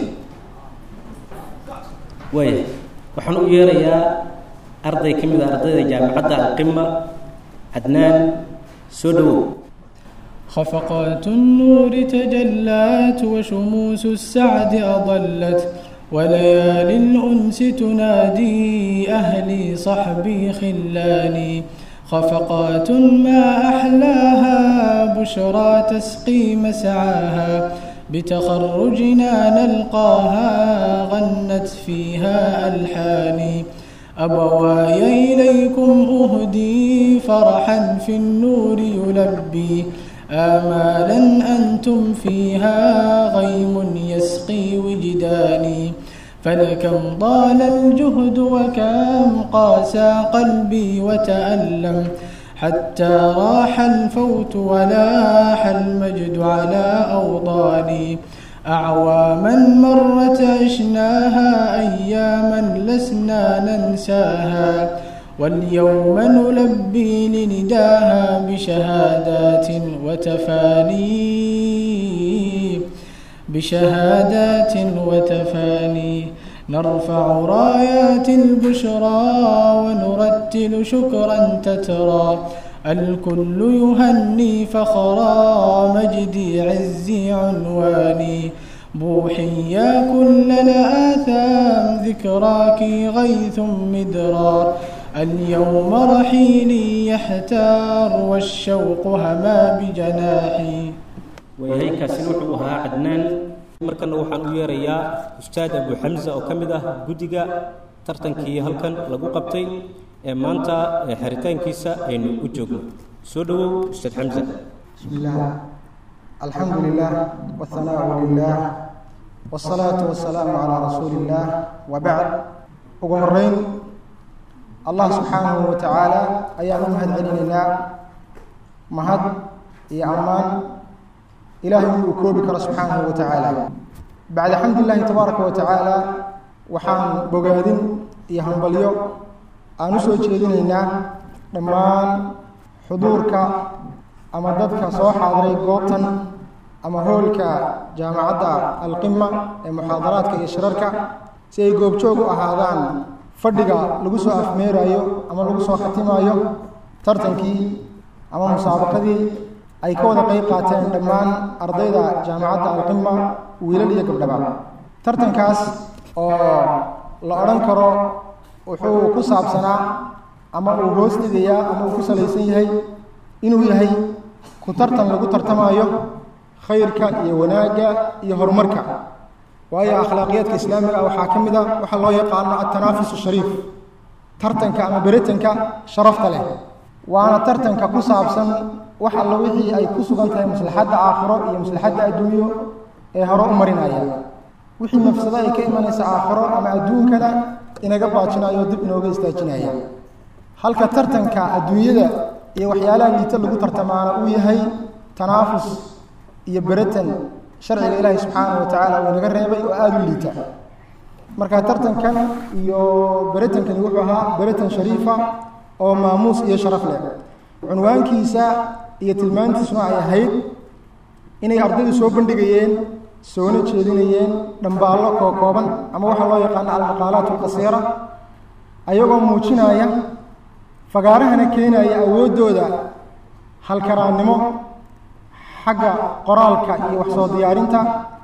waaya waxaan u yeerayaa arday ka mid a ardayda jaamacadda alqima cadnaan soo dhowow
خفقات النور تجلت وشموس السعد أضلت وليالي الأنس تنادي أهلي صحبي خلاني خفقات ما أحلاها بشرى تسقي مسعاها بتخرجنا نلقاها غنت فيها ألحاني أبواي إليكم أهدي فرحا في النور يلبي آمالا أنتم فيها غيم يسقي وجداني فلكم ضال الجهد وكم قاسى قلبي وتألم حتى راح الفوت ولاح المجد على أوطاني أعواما مرت عشناها أياما لسنا ننساها واليوم نلبي لنداها بشهادات وتفاني بشهادات وتفاني نرفع رايات البشرى ونرتل شكرا تترى الكل يهني فخرا مجدي عزي عنواني بوحي يا كل الآثام ذكراك غيث مدرار اليوم رحيلي يحتار والشوق هما بجناحي
waayahay kaasina wuxuu ahaa cadnaan markana waxaan u yeerayaa ustaad abu xamsa oo ka mid ah guddiga tartankii halkan lagu qabtay ee maanta ee xiritaankiisa aynu u joogno soo dhowow ustaad xamsa
بسم الله الحمد لله والثناء لله والصلاة والسلام على رسول الله وبعد ugu horeyn allah subxaanahu wa tacaala ayaan u mahad celinaynaa mahad iyo ammaan ilaahay uu koobi karo subxaanahu wa tacaala bacda xamdi illaahi tabaaraka wa tacaala waxaan bogaadin iyo hambalyo aan u soo jeedinaynaa dhammaan xuduurka ama dadka soo xaadiray goobtan ama hoolka jaamacadda alqima ee muxaadaraadka iyo shirarka si ay goobjoog u ahaadaan fadhiga lagu soo afmeerayo ama lagu soo khatimayo tartankii ama musaabaqadii ay ka wada qeyb qaateen dhammaan ardayda jaamacadda alqima wiilal iyo gabdhaba tartankaas oo la odhan karo wuxuu ku saabsanaa ama uu hoos dhigayaa ama uu ku salaysan yahay inuu yahay ku tartan lagu tartamayo khayrka iyo wanaagga iyo horumarka waayo akhlaaqiyaadka islaamiga ah waxaa ka mid a waxaa loo yaqaano atanaafus shariif tartanka ama beritanka sharafta leh waana tartanka ku saabsan wax alla wixii ay ku sugan tahay maslaxadda aakhiro iyo maslaxadda adduunyo ee hore u marinaya wixii mafsado ay ka imanaysa aakhiro ama adduunkana inaga baajinayo dib inooga istaajinaya halka tartanka adduunyada iyo waxyaalaha liita lagu tartamaana uu yahay tanaafus iyo beratan sharciga ilaahi subxaanahu wa tacaala uu inaga reebay oo aada u liita marka tartankan iyo beratankani wuxuu ahaa beratan shariifa oo maamuus iyo sharaf leh cunwaankiisa iyo tilmaantiisuna ay ahayd inay ardaydu soo bandhigayeen soona jeedinayeen dhambaallo koo kooban ama waxaa loo yaqaano almaqaalaat alqasiira ayagoo muujinaya fagaarahana keenaya awooddooda halkaraannimo xagga qoraalka iyo wax soo diyaarinta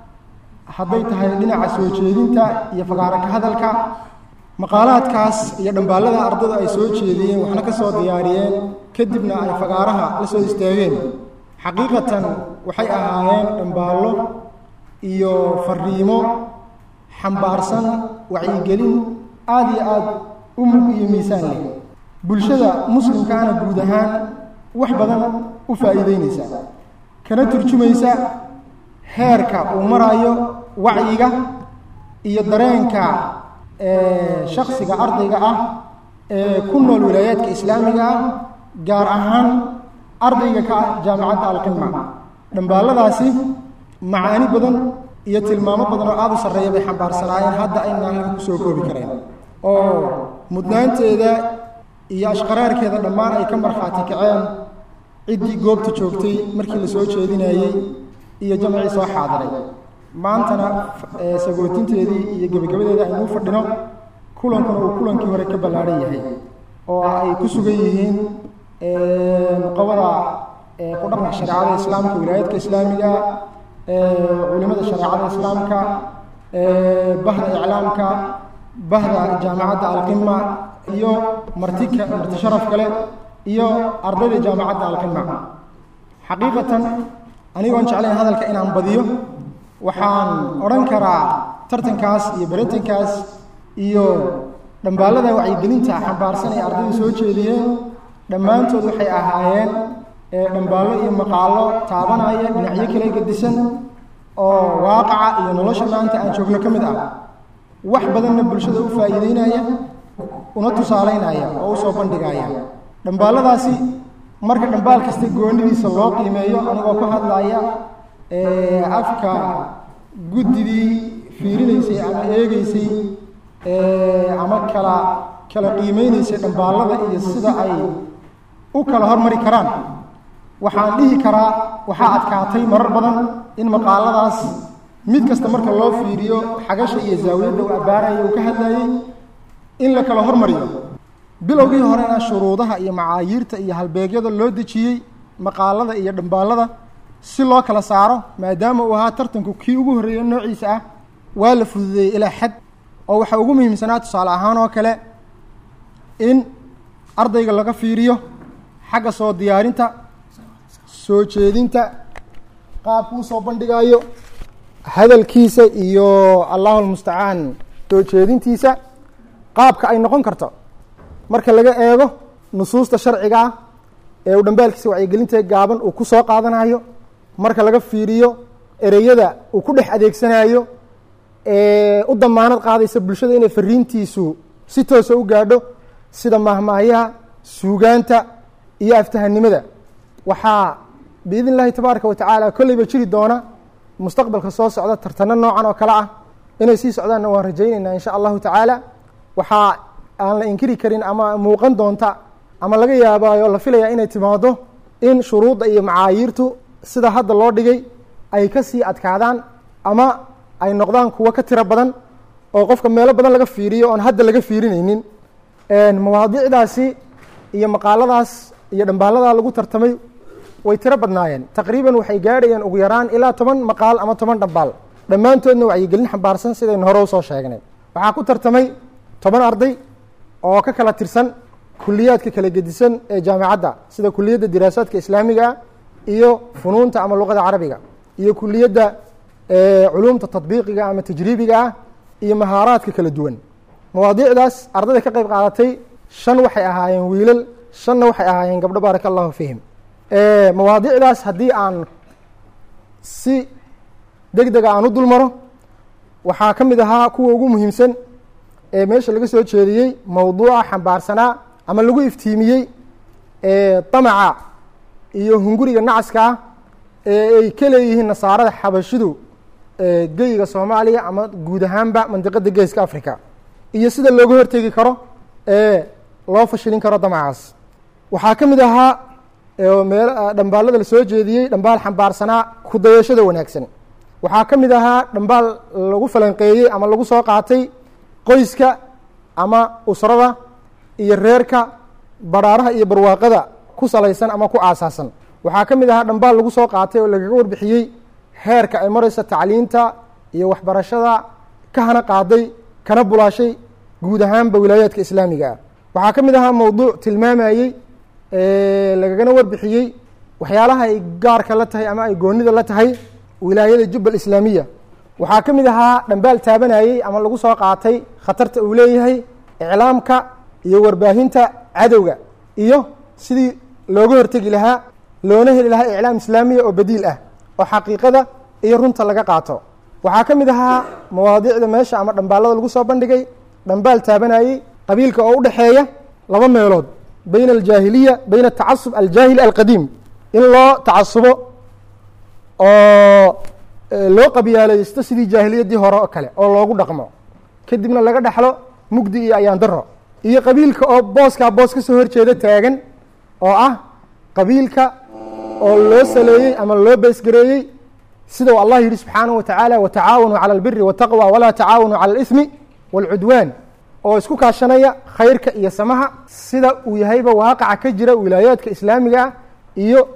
hadday tahay dhinaca soo jeedinta iyo fagaaro ka hadalka maqaalaadkaas iyo dhambaallada ardaydu ay soo jeediyeen waxna ka soo diyaariyeen kadibna ay fagaaraha la soo istaageen xaqiiqatan waxay ahaayeen dhambaallo iyo fariimo xambaarsan wacyigelin aada iyo aada u mug iyo miisaan leh bulshada muslimkaana guud ahaan wax badan u faa'iideynaysa kana turjumaysa heerka uu marayo wacyiga iyo dareenka shaksiga ardayga ah ee ku nool wilaayaadka islaamiga ah gaar ahaan ardayga ka ah jaamicadda alqima dhambaalladaasi macaani badan iyo tilmaamo badan oo aada u sarreeya bay xambaarsanaayeen hadda ayna halkan kusoo koobi kareen oo mudnaanteeda iyo ashqaraarkeeda dhammaan ay ka markhaati kaceen ciddii goobta joogtay markii la soo jeedinayey iyo jamcii soo xaadiray maantana sagootinteedii iyo gebagabadeeda aynuu fadhino kulankuna uu kulankii hore ka ballaadhan yahay oo ay ku sugan yihiin nuqabada ku dhaqanka shareecada islaamka wilaayadka islaamiga culimada shareecada islaamka bahda iclaamka bahda jaamacadda alqima iyo martika marti sharaf kale iyo ardayda jaamacadda alqima xaqiiqatan anigoon jeclayn hadalka inaan badiyo waxaan odhan karaa tartankaas iyo beratankaas iyo dhambaalada wacyigelinta xambaarsan ay ardaydu soo jeediyeen dhammaantood waxay ahaayeen dhambaallo iyo maqaallo taabanaya dhinacyo kale gedisan oo waaqaca iyo nolosha maanta aan joogno ka mid ah wax badanna bulshada u faa'iideynaya una tusaaleynaya oo usoo bandhigaya dhambaalladaasi marka dhambaal kasta goonidiisa loo qiimeeyo anigoo ku hadlaya afka guddidii fiirinaysay ama eegeysay ama kala kala qiimeynaysay dhambaallada iyo sida ay u kala hormari karaan waxaan dhihi karaa waxaa adkaatay marar badan in maqaaladaas mid kasta marka loo fiiriyo xagasha iyo zaawiyadda uu abbaaraya uu ka hadlayey in la kala hormariyo bilowgii horena shuruudaha iyo macaayiirta iyo halbeegyada loo dejiyey maqaalada iyo dhambaallada si loo kala saaro maadaama uu ahaa tartanku kii ugu horreeya noociisa ah waa la fududeeyey ilaa xad oo waxaa ugu muhiimsanaa tusaale ahaan oo kale in ardayga laga fiiriyo xagga soo diyaarinta soo jeedinta qaabkuu soo bandhigaayo hadalkiisa iyo allahu lmustacaan soo jeedintiisa qaabka ay noqon karto marka laga eego nusuusta sharciga ah ee uu dhambaalkiisa wacyigelinta gaaban uu ku soo qaadanayo marka laga fiiriyo ereyada uu ku dhex adeegsanayo ee u damaanad qaadaysa bulshada inay fariintiisu si toosa u gaadho sida mahmaahyaha suugaanta iyo aftahanimada waxaa biidn illahi tabaaraka wa tacaala kolleyba jiri doona mustaqbalka soo socda tartano noocan oo kale ah inay sii socdaanna waan rajaynaynaa insha allahu tacaala waxaa aan la inkiri karin ama muuqan doonta ama laga yaabaayo la filayaa inay timaado in shuruudda iyo macaayiirtu sida hadda loo dhigay ay ka sii adkaadaan ama ay noqdaan kuwo ka tiro badan oo qofka meelo badan laga fiiriyo oon hadda laga fiirinaynin mawaadiicdaasi iyo maqaaladaas iyo dhambaaladaa lagu tartamay way tiro badnaayeen taqriiban waxay gaadhayeen ugu yaraan ilaa toban maqaal ama toban dhambaal dhammaantoodna wacyigelin xambaarsan sidaynu hore usoo sheegnay waxaa ku tartamay toban arday oo ka kala tirsan kuliyaadka kala gedisan ee jaamicadda sida kuliyadda diraasaadka islaamiga iyo funuunta ama luqada carabiga iyo kuliyadda culuumta tadbiiqiga ama tajriibiga ah iyo mahaaraadka kala duwan mawaadiicdaas ardayda ka qayb qaadatay shan waxay ahaayeen wiilal shanna waxay ahaayeen gabdho baaraka allahu fiihim mawaadiicdaas haddii aan si deg dega aan u dul maro waxaa ka mid ahaa kuwa ugu muhiimsan ee meesha laga soo jeediyey mowduuca xambaarsanaa ama lagu iftiimiyey damaca iyo hunguriga nacaska ah ee ay ka leeyihiin nasaarada xabashidu geyiga soomaaliya ama guud ahaanba mandiqada geeska africa iyo sida looga hortegi karo ee loo fashilin karo damacaas waxaa ka mid ahaa meel dhambaalada lasoo jeediyey dhambaal xambaarsanaa kudayashada wanaagsan waxaa ka mid ahaa dhambaal lagu falanqeeyey ama lagu soo qaatay qoyska ama usrada iyo reerka badhaaraha iyo barwaaqada ku salaysan ama ku aasaasan waxaa ka mid ahaa dhambaal lagu soo qaatay oo lagaga warbixiyey heerka ay maraysa tacliinta iyo waxbarashada ka hana qaaday kana bulaashay guud ahaanba wilaayaadka islaamiga ah waxaa ka mid ahaa mowduuc tilmaamayey lagagana warbixiyey waxyaalaha ay gaarka la tahay ama ay goonida la tahay wilaayada jubba islaamiya waxaa ka mid ahaa dhambaal taabanayey ama lagu soo qaatay khatarta uu leeyahay iclaamka iyo warbaahinta cadowga iyo sidii looga hortegi lahaa loona heli lahaa iclaam islaamiya oo badiil ah oo xaqiiqada iyo runta laga qaato waxaa ka mid ahaa mawaadiicda meesha ama dhambaalada lagu soo bandhigay dhambaal taabanayey qabiilka oo u dhexeeya laba meelood bayna aljaahiliya bayna atacasub aljaahili alqadiim in loo tacasubo oo loo qabyaalaysto sidii jaahiliyaddii hore oo kale oo loogu dhaqmo kadibna laga dhexlo mugdi iyo ayaan daro iyo qabiilka oo booskaa boos ka soo horjeeda taagan oo ah qabiilka oo loo saleeyey ama loo beesgareeyey sida uu allah yidhi subxaanaه wa tacaala watacaawanuu calى اlbiri wالtaqwى walaa tacaawanuu calى اlإثmi wاlcudwaan oo isku kaashanaya khayrka iyo samaha sida uu yahayba waaqaca ka jira wilaayaadka islaamiga ah iyo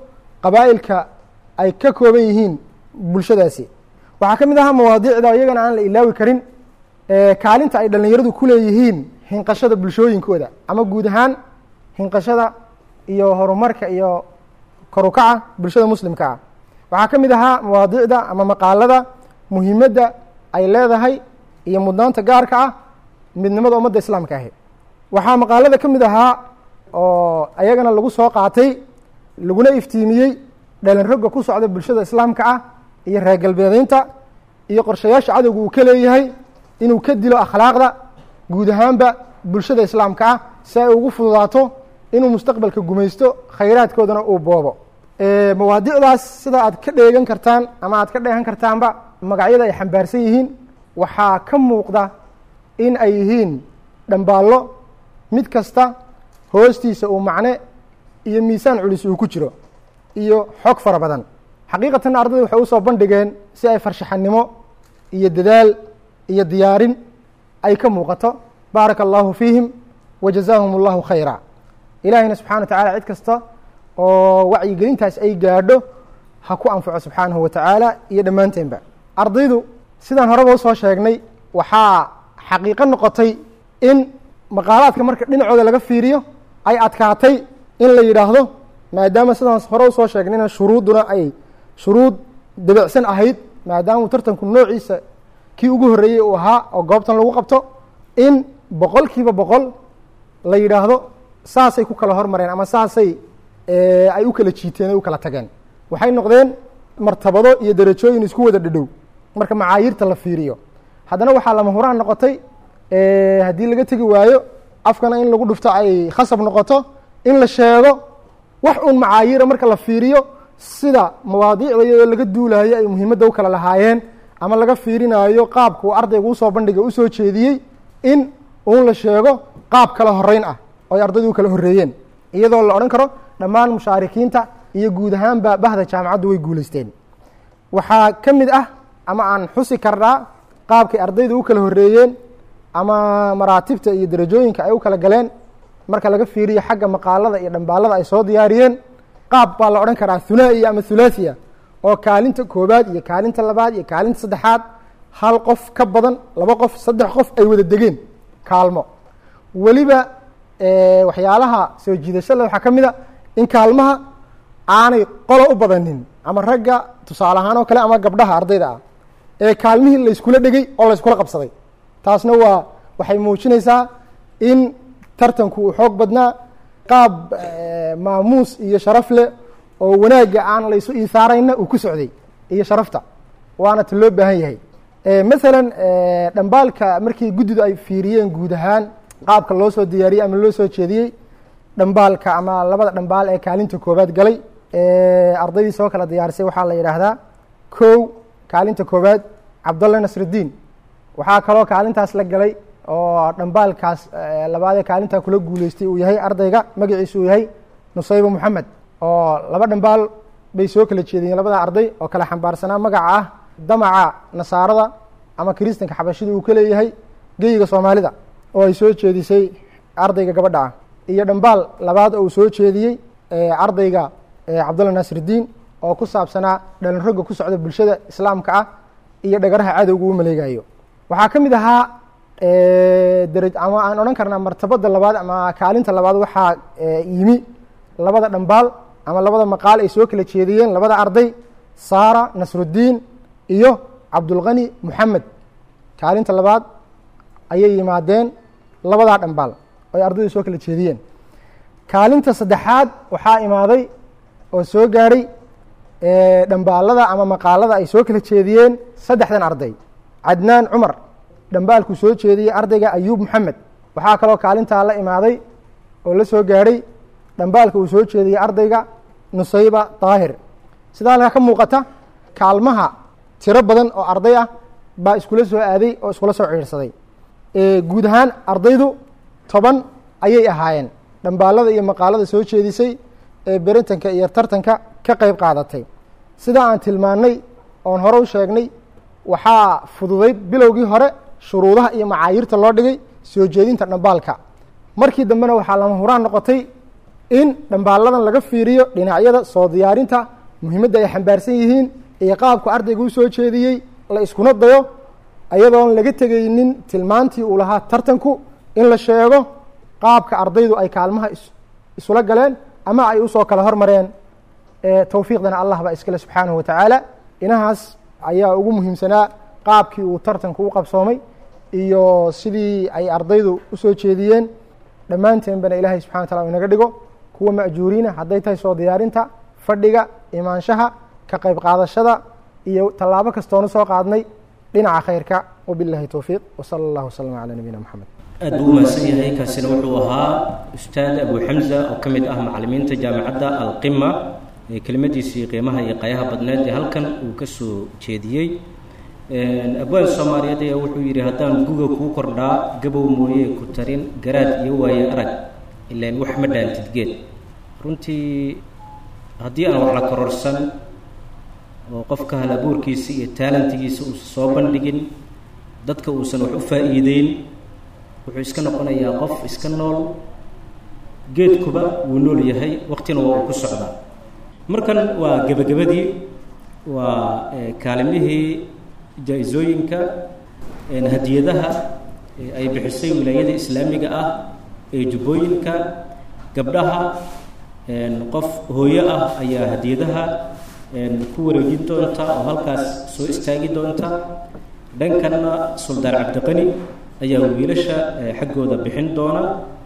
qabaa'ilka ay ka kooban yihiin bulshadaasi waxaa ka mid ahaa mawaadiicda iyagana aan la ilaawi karin kaalinta ay dhallinyaradu ku leeyihiin hinqashada bulshooyinkooda ama guud ahaan hinqashada iyo horumarka iyo korukaca bulshada muslimka ah waxaa ka mid ahaa mawaadiicda ama maqaalada muhiimadda ay leedahay iyo mudnaanta gaarka ah midnimada ummadda islaamka ahi waxaa maqaalada ka mid ahaa oo ayagana lagu soo qaatay laguna iftiimiyey dhalin rogga ku socda bulshada islaamka ah iyo reer galbeedeynta iyo qorshayaasha cadowga uu ka leeyahay inuu ka dilo akhlaaqda guud ahaanba bulshada islaamka ah si ay ugu fududaato inuu mustaqbalka gumaysto khayraadkoodana uu boobo mawaadicdaas sida aad ka dheegan kartaan ama aad ka dheehan kartaanba magacyada ay xambaarsan yihiin waxaa ka muuqda in ay yihiin dhambaallo mid kasta hoostiisa uu macne iyo miisaan culis uu ku jiro iyo xog fara badan xaqiiqatan ardayda waxay usoo bandhigeen si ay farshaxanimo iyo dadaal iyo diyaarin ay ka muuqato baaraka allahu fiihim wa jazaahum allahu khayra ilaahiyna subxana wa tacala cid kasta oo wacyigelintaas ay gaadho ha ku anfaco subxaanahu wa tacaala iyo dhammaanteenba ardaydu sidaan horeba usoo sheegnay waxaa xaqiiqo noqotay in maqaalaadka marka dhinacooda laga fiiriyo ay adkaatay in la yidhaahdo maadaama sidaan hore usoo sheegnayna shuruudduna ay shuruud dabicsan ahayd maadaama uu tartanku noociisa kii ugu horreeyey uu ahaa oo goobtan lagu qabto in boqol kiiba boqol la yidhaahdo saasay ku kala hormareen ama saasay ay u kala jiiteen o u kala tageen waxay noqdeen martabado iyo derajooyin isku wada dhadhow marka macaayiirta la fiiriyo haddana waxaa lama huraan noqotay haddii laga tegi waayo afkana in lagu dhufto ay khasab noqoto in la sheego wax uun macaayiira marka la fiiriyo sida mawaadiicda iyadoo laga duulayo ay muhiimadda u kala lahaayeen ama laga fiirinaayo qaabka uu ardayga usoo bandhigay usoo jeediyey in uun la sheego qaab kala horeyn ah oo ay ardaydu u kala horreeyeen iyadoo la odhan karo dhammaan mushaarikiinta iyo guud ahaanba bahda jaamacaddu way guulaysteen waxaa ka mid ah ama aan xusi karnaa qaabkay ardaydu u kala horreeyeen ama maraatibta iyo derajooyinka ay u kala galeen marka laga fiiriyo xagga maqaalada iyo dhambaalada ay soo diyaariyeen qaab baa la odhan karaa hunaa'iya ama hulaahiya oo kaalinta koobaad iyo kaalinta labaad iyo kaalinta saddexaad hal qof ka badan laba qof saddex qof ay wada degeen kaalmo weliba waxyaalaha soo jiidashada waxaa ka mid a in kaalmaha aanay qolo u badanin ama ragga tusaale ahaan oo kale ama gabdhaha ardayda ah ee kaalmihii layskula dhegey oo layskula qabsaday taasna waa waxay muujinaysaa in tartanku uu xoog badnaa qaab maamuus iyo sharaf leh oo wanaagga aan laysu iisaarayna uu ku socday iyo sharafta waana ta loo baahan yahay masalan dhambaalka markii guddidu ay fiiriyeen guud ahaan qaabka loo soo diyaariyey ama loo soo jeediyey dhambaalka ama labada dhambaal ee kaalinta koobaad galay ardaydii soo kala diyaarisay waxaa la yidhaahdaa kow kaalinta koobaad cabdulla nasrudiin waxaa kaloo kaalintaas la galay oo dhambaalkaas labaadee kaalintaa kula guuleystay uu yahay ardayga magaciisa uu yahay nusayba moxamed oo laba dhambaal bay soo kala jeediyeen labada arday oo kala xambaarsanaa magaca ah damaca nasaarada ama kiristanka xabashida uu ka leeyahay geyiga soomaalida oo ay soo jeedisay ardayga gabadha ah iyo dhambaal labaad oo uu soo jeediyey ardayga cabdulla naasirdiin oo ku saabsanaa dhalin rogga ku socda bulshada islaamka ah iyo dhagaraha cadowga uu maleegayo waxaa ka mid ahaa daraj ama aan odhan karnaa martabada labaad ama kaalinta labaad waxaa yimi labada dhambaal ama labada maqaal ay soo kala jeediyeen labada arday saara nasruddiin iyo cabdulkani moxamed kaalinta labaad ayay yimaadeen labadaa dhambaal oo ay ardaydu soo kala jeediyeen kaalinta saddexaad waxaa imaaday oo soo gaadhay dhambaalada ama maqaalada ay soo kala jeediyeen saddexdan arday cadnaan cumar dhambaalkuu soo jeediyey ardayga ayuub moxamed waxaa kaloo kaalintaa la imaaday oo la soo gaadhay dhambaalka uu soo jeediyey ardayga nusayba daahir sidaa halkaa ka muuqata kaalmaha tiro badan oo arday ah baa iskula soo aaday oo iskula soo ciidhsaday guud ahaan ardaydu toban ayay ahaayeen dhambaalada iyo maqaalada soo jeedisay ee beritanka iyo tartanka ka qeyb qaadatay sidaa aan tilmaannay oon hore u sheegnay waxaa fududayd bilowgii hore shuruudaha iyo macaayiirta loo dhigay soo jeedinta dhambaalka markii dambena waxaa lama huraan noqotay in dhambaalladan laga fiiriyo dhinacyada soo diyaarinta muhiimadda ay xambaarsan yihiin iyo qaabku ardayga u soo jeediyey la iskuna dayo ayadoon laga tegaynin tilmaantii uu lahaa tartanku in la sheego qaabka ardaydu ay kaalmaha isula galeen ama ay usoo kala hormareen towfiiqdana allah baa iskale subxaanahu watacaala inahaas ayaa ugu muhiimsanaa qaabkii uu tartanku u qabsoomay iyo sidii ay ardaydu usoo jeediyeen dhammaanteenbana ilaahay subxana wa tala inaga dhigo kuwa ma'juuriina hadday tahay soo diyaarinta fadhiga imaanshaha ka qayb qaadashada iyo tallaabo kastoonu soo qaadnay dhinaca khayrka wabilahi towfiiq wsala allah waslama calaa nabiyina moxamed
aad buu u mahadsan yahay kaasina wuxuu ahaa ustaad abu xamza oo ka mid ah macalimiinta jaamacadda alqima ee kelimadiisii qiimaha iyo qayaha badneed ee halkan uu ka soo jeediyey abwaan soomaaliyeed ayaa wuxuu yidhi haddaan guga kuu kordhaa gabow mooye ku tarin garaad iyo waaye arag ilaan wax ma dhaantid geed runtii haddii aan wax la kororsan oo qofka hal abuurkiisa iyo taalantigiisa uusan soo bandhigin dadka uusan wax u faa'iideyn wuxuu iska noqonayaa qof iska nool geedkuba wuu nool yahay waqtina waa uu ku socdaa markan waa gebagabadii waa kaalimihii jaa-isooyinka hadiyadaha ay bixisay wilaayada islaamiga ah ee jubbooyinka gabdhaha qof hooyo ah ayaa hadiyadaha ku wareejin doonta oo halkaas soo istaagi doonta dhankanna suldaan cabdiqani ayaa wiilasha xaggooda bixin doona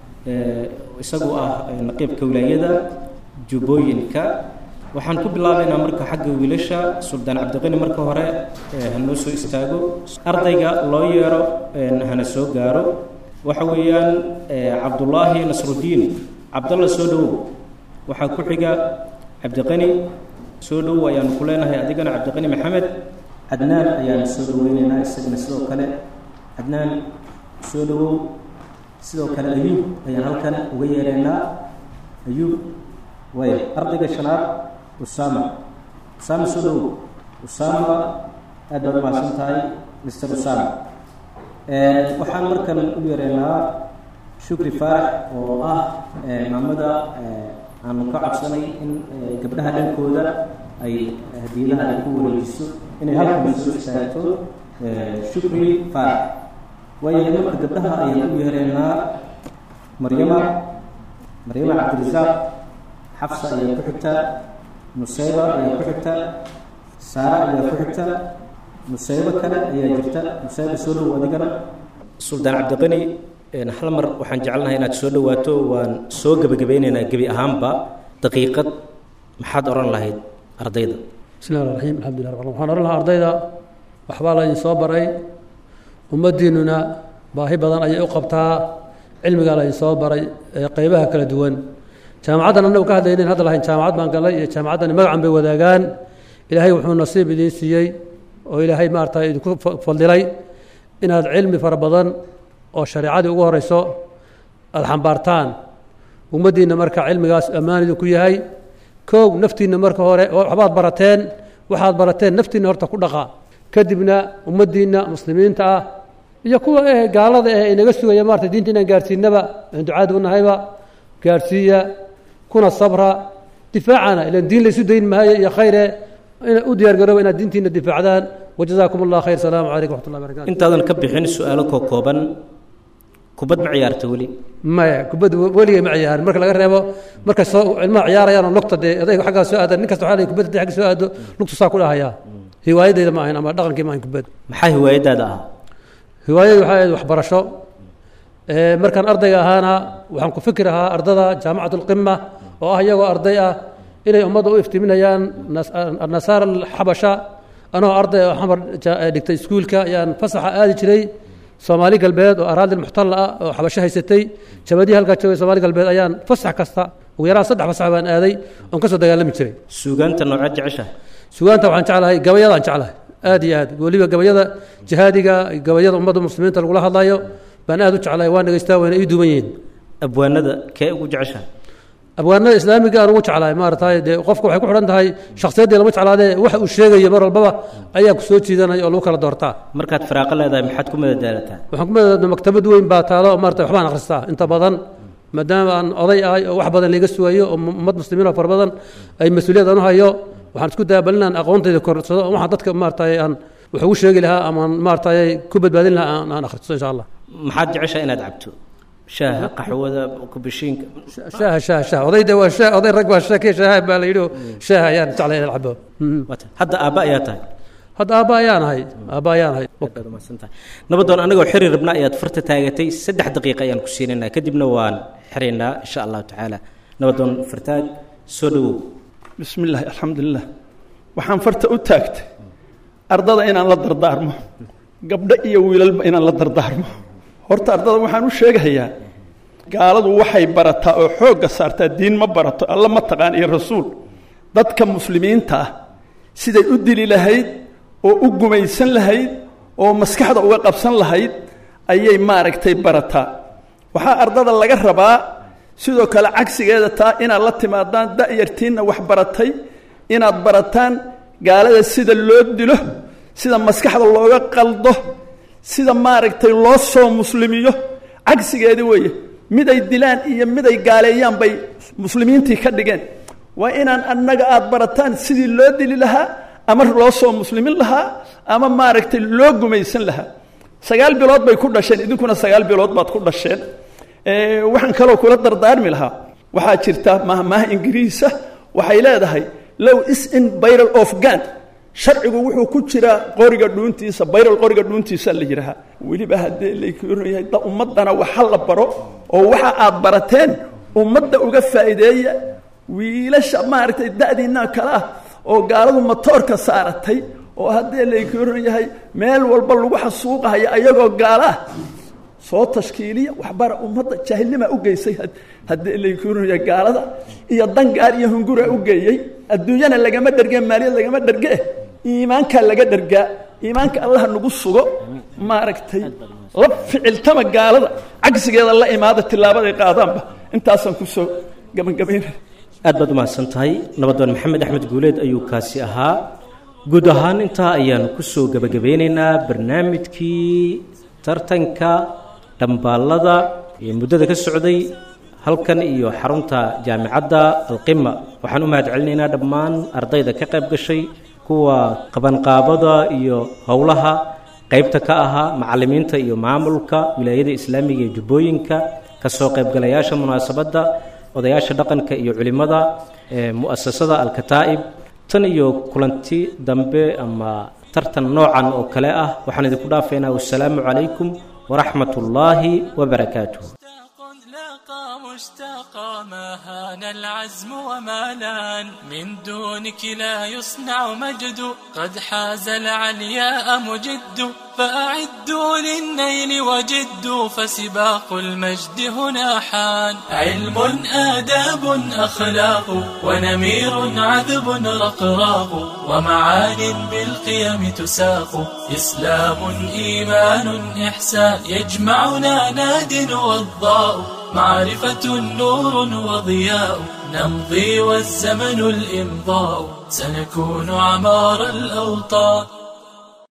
isagu ah naqiibka wilaayada jubbooyinka waxaan ku bilaabaynaa marka xagga wiilasha suldaan cabdiqani marka hore hanoo soo istaago ardayga loo yeero hana soo gaaro waxa weeyaan cabdullaahi nasrudiin cabdalla soo dhowow waxaa ku xiga cabdiqani soo dhowow ayaanu ku leenahay adigana cabdiqani maxamed cadnaan ayaanu soo dhoweyneynaa isagana sidoo kale cadnaan soo dhowow sidoo kale ayuub ayaan halkan uga yeereynaa ayuub way ardayga shanaad usama usama soo dhowow usama aad baad umahadsan tahay mister usama waxaan markan u yeereynaa shukri faarax oo ah maamada aanu ka codsanay in gabdhaha dhankooda ay hadiyadaha ay ku wareejiso inay halkan soo istaagto shukri faarax waayahay marka gabdhaha ayaan u yeereynaa maryama maryama cabdirasaaq xafsa ayaa ku xigta nusayba ayaa ku xigta saara ayaa ku xigta nusaybo kale ayaa jirta nusayba soo dhow adigana suldaan cabdiqani hal mar waxaan jecelnahay inaad soo dhowaato waan soo gebagabeyneynaa gebi ahaanba daqiiqad maxaad odhan lahayd ardayda
bismi llahi raxiim alxamdullah rab waxaan odhan lahaa ardayda waxbaa laydin soo baray ummaddiinnuna baahi badan ayay u qabtaa cilmigaa laydin soo baray ee qeybaha kala duwan jaamacaddan annagu ka hadlaynayn hadda lahayn jaamacad baan galnay iyo jaamacaddani magacan bay wadaagaan ilaahay wuxuu nasiib idiin siiyey oo ilaahay maarata idinku fadilay inaad cilmi fara badan oo shareecadii ugu horeyso aada xambaartaan ummaddiinna marka cilmigaas ammaan idinku yahay kow naftiinna marka hore waxbaad barateen waxaad barateen naftiinna horta ku dhaqa kadibna ummaddiinna muslimiinta ah iyo kuwa eh gaalada eh inaga sugaya maarata diinta inaan gaarsiinaba aan ducaad u nahayba gaarsiiya kuna sabra difaacana ilan diin laysu dayn maayo iyo khayre ina u diyaar garooba inaad diintiina difaacdaan wajazaakum allah khayr salaamu calaykum waxat llahi barakatu
intaadan ka bixin su-aalo koo kooban kubad ma ciyaarta weli
maya kubad weligay ma ciyaarin marka laga reebo markay soo ilmaha ciyaarayaan oo lugta dee adayga xaggaa soo aada nin kasta waxaa lay kubad hadii xagga soo aado lugtu saa ku dhahayaa hiwaayadayda ma ahayn ama dhaqankii ma ahayn kubad
maxaa hiwaayadaada ah
hiwaayadii waxay ahayd waxbarasho markaan ardayga ahaana waxaan ku fikir ahaa ardada jaamacat alqima oo ah iyagoo arday ah inay ummadda u iftiiminayaan nasaara alxabasha anoo arday oo xamar dhigtay iskuulka ayaan fasaxa aadi jiray soomaali galbeed oo araadil muxtalla ah oo xabasho haysatay jabadii halkaa joogay soomaali galbeed ayaan fasax kasta ugu yaraan saddex fasax baan aaday oon ka soo dagaalami jiray
suugaanta noocaad jecesha
suugaanta waxaan jeclahay gabayadaan jeclahay aad iyo aad weliba gabayada jihaadiga gabayada ummadda muslimiinta lagula hadlayo baan aad u jeclahay waan dhegeystaa wayna ii duwan yihiin
abwaanada kee ugu jecesha
abwaanada islaamiga aan ugu jeclahay maaragtay dee qofka waxay ku xidhan tahay shakhsiyaddii lama jeclaadee waxa uu sheegayo mar walbaba ayaa ku soo jiidanaya oo lagu kala doortaa
markaad firaaqo leedahay maxaad ku madadaalataa
waxaan ku madadaala maktabad weyn baa taalo oo maarata waxbaan akhristaa inta badan maadaama aan oday ahay oo wax badan laga sugayo oo ummad muslimiin oo fara badan ay mas-uuliyad aan u hayo waxaan isku daya bal inaan aqoontayda korsado oo waxaan dadka maaragtay aan wax ugu sheegi lahaa ama aan maaragtay ku badbaadin lahaa aan aan akhristo insha allah
maxaad jeceshaa inaad cabto shaaha qaxwada kubishiinka
shaaha shaaha shaaha odayda waa shaah oday rag baa shaakee shaaha baa la yidhi oo shaaha ayaan jeclay inaan cabo
hadda aabba ayaa tahay
hadda aabba ayaan ahay aabba ayaan ahay
baad umahadsantahay nabadoon anagoo xiri rabna ayaad farta taagatay saddex daqiiqa ayaan ku siinaynaa kadibna waan xiraynaa insha allahu tacaala nabadoon fartaag soo dhowow
bismi illaahi alxamdulilah waxaan farta u taagtay ardada inaan la dardaarmo gabdho iyo wiilalba inaan la dardaarmo horta ardada waxaan u sheegayaa gaaladu waxay barataa oo xoogga saartaa diin ma barato alla ma taqaan iyo rasuul dadka muslimiinta ah siday u dili lahayd oo u gumaysan lahayd oo maskaxda uga qabsan lahayd ayay maaragtay barataa waxaa ardada laga rabaa sidoo kale cagsigeeda taa inaad la timaadaan da'yartiinna wax baratay inaad barataan gaalada sida loo dilo sida maskaxda looga qaldo sida maaragtay loo soo muslimiyo cagsigeedi weeye miday dilaan iyo miday gaaleeyaan bay muslimiintii ka dhigeen waa inaan annaga aada barataan sidii loo dili lahaa ama loo soo muslimin lahaa ama maaragtay loo gumaysan lahaa sagaal bilood bay ku dhasheen idinkuna sagaal bilood baad ku dhasheen waxaan kaloo kula dardaarmi lahaa waxaa jirta mahmaah ingiriisa waxay leedahay low is in byral of gan sharcigu wuxuu ku jiraa qoriga dhuuntiisa bayral qoriga dhuuntiisa la yidhaahaa weliba haddee layahay da ummaddana waxa la baro oo waxa aad barateen ummadda uga faa'iideeya wiilasha maaragtay da'diinaa kale ah oo gaaladu matoorka saaratay oo haddee laykoran yahay meel walba lagu xasuuqahaya ayagoo gaala ah soo tashkiiliya waxbara ummadda jaahilnimaa u geysay haddee laykoran yahay gaalada iyo dangaar iyo hunguraa u geeyey adduunyana lagama dherge maaliyad lagama dherge iimaankaa laga dhergaa iimaanka allaha nagu sugo maaragtay la ficiltama gaalada cagsigeeda la imaada tilaabaday qaadaanba intaasaan kusoo gabagabaynaya
aad baad umahadsan tahay nabadoon maxamed axmed guuleed ayuu kaasi ahaa guud ahaan intaa ayaanu kusoo gebagabeynaynaa barnaamijkii tartanka dhambaallada ee muddada ka socday halkan iyo xarunta jaamicadda alqima waxaan u mahad celinaynaa dhammaan ardayda ka qayb gashay kuwa qabanqaabada iyo howlaha qaybta ka ahaa macallimiinta iyo maamulka wilaayada islaamiga ee jubbooyinka kasoo qaybgalayaasha munaasabadda odayaasha dhaqanka iyo culimmada ee mu'asasada alkataa'ib tan iyo kulanti dambe ama tartan noocan oo kale ah waxaan idinku dhaafaynaa wassalaamu calaykum waraxmat ullaahi wabarakaatuh
مشتاقا ما هان العزم وما لان من دونك لا يصنع مجد قد حاز العلياء مجد فأعدوا للنيل وجدوا فسباق المجد هنا حان علم آداب أخلاق ونمير عذب رقراق ومعان بالقيم تساق إسلام إيمان إحسان يجمعنا ناد والضاء معرفة نور وضياء نمضي والزمن الإمضاء سنكون عمار الأوطان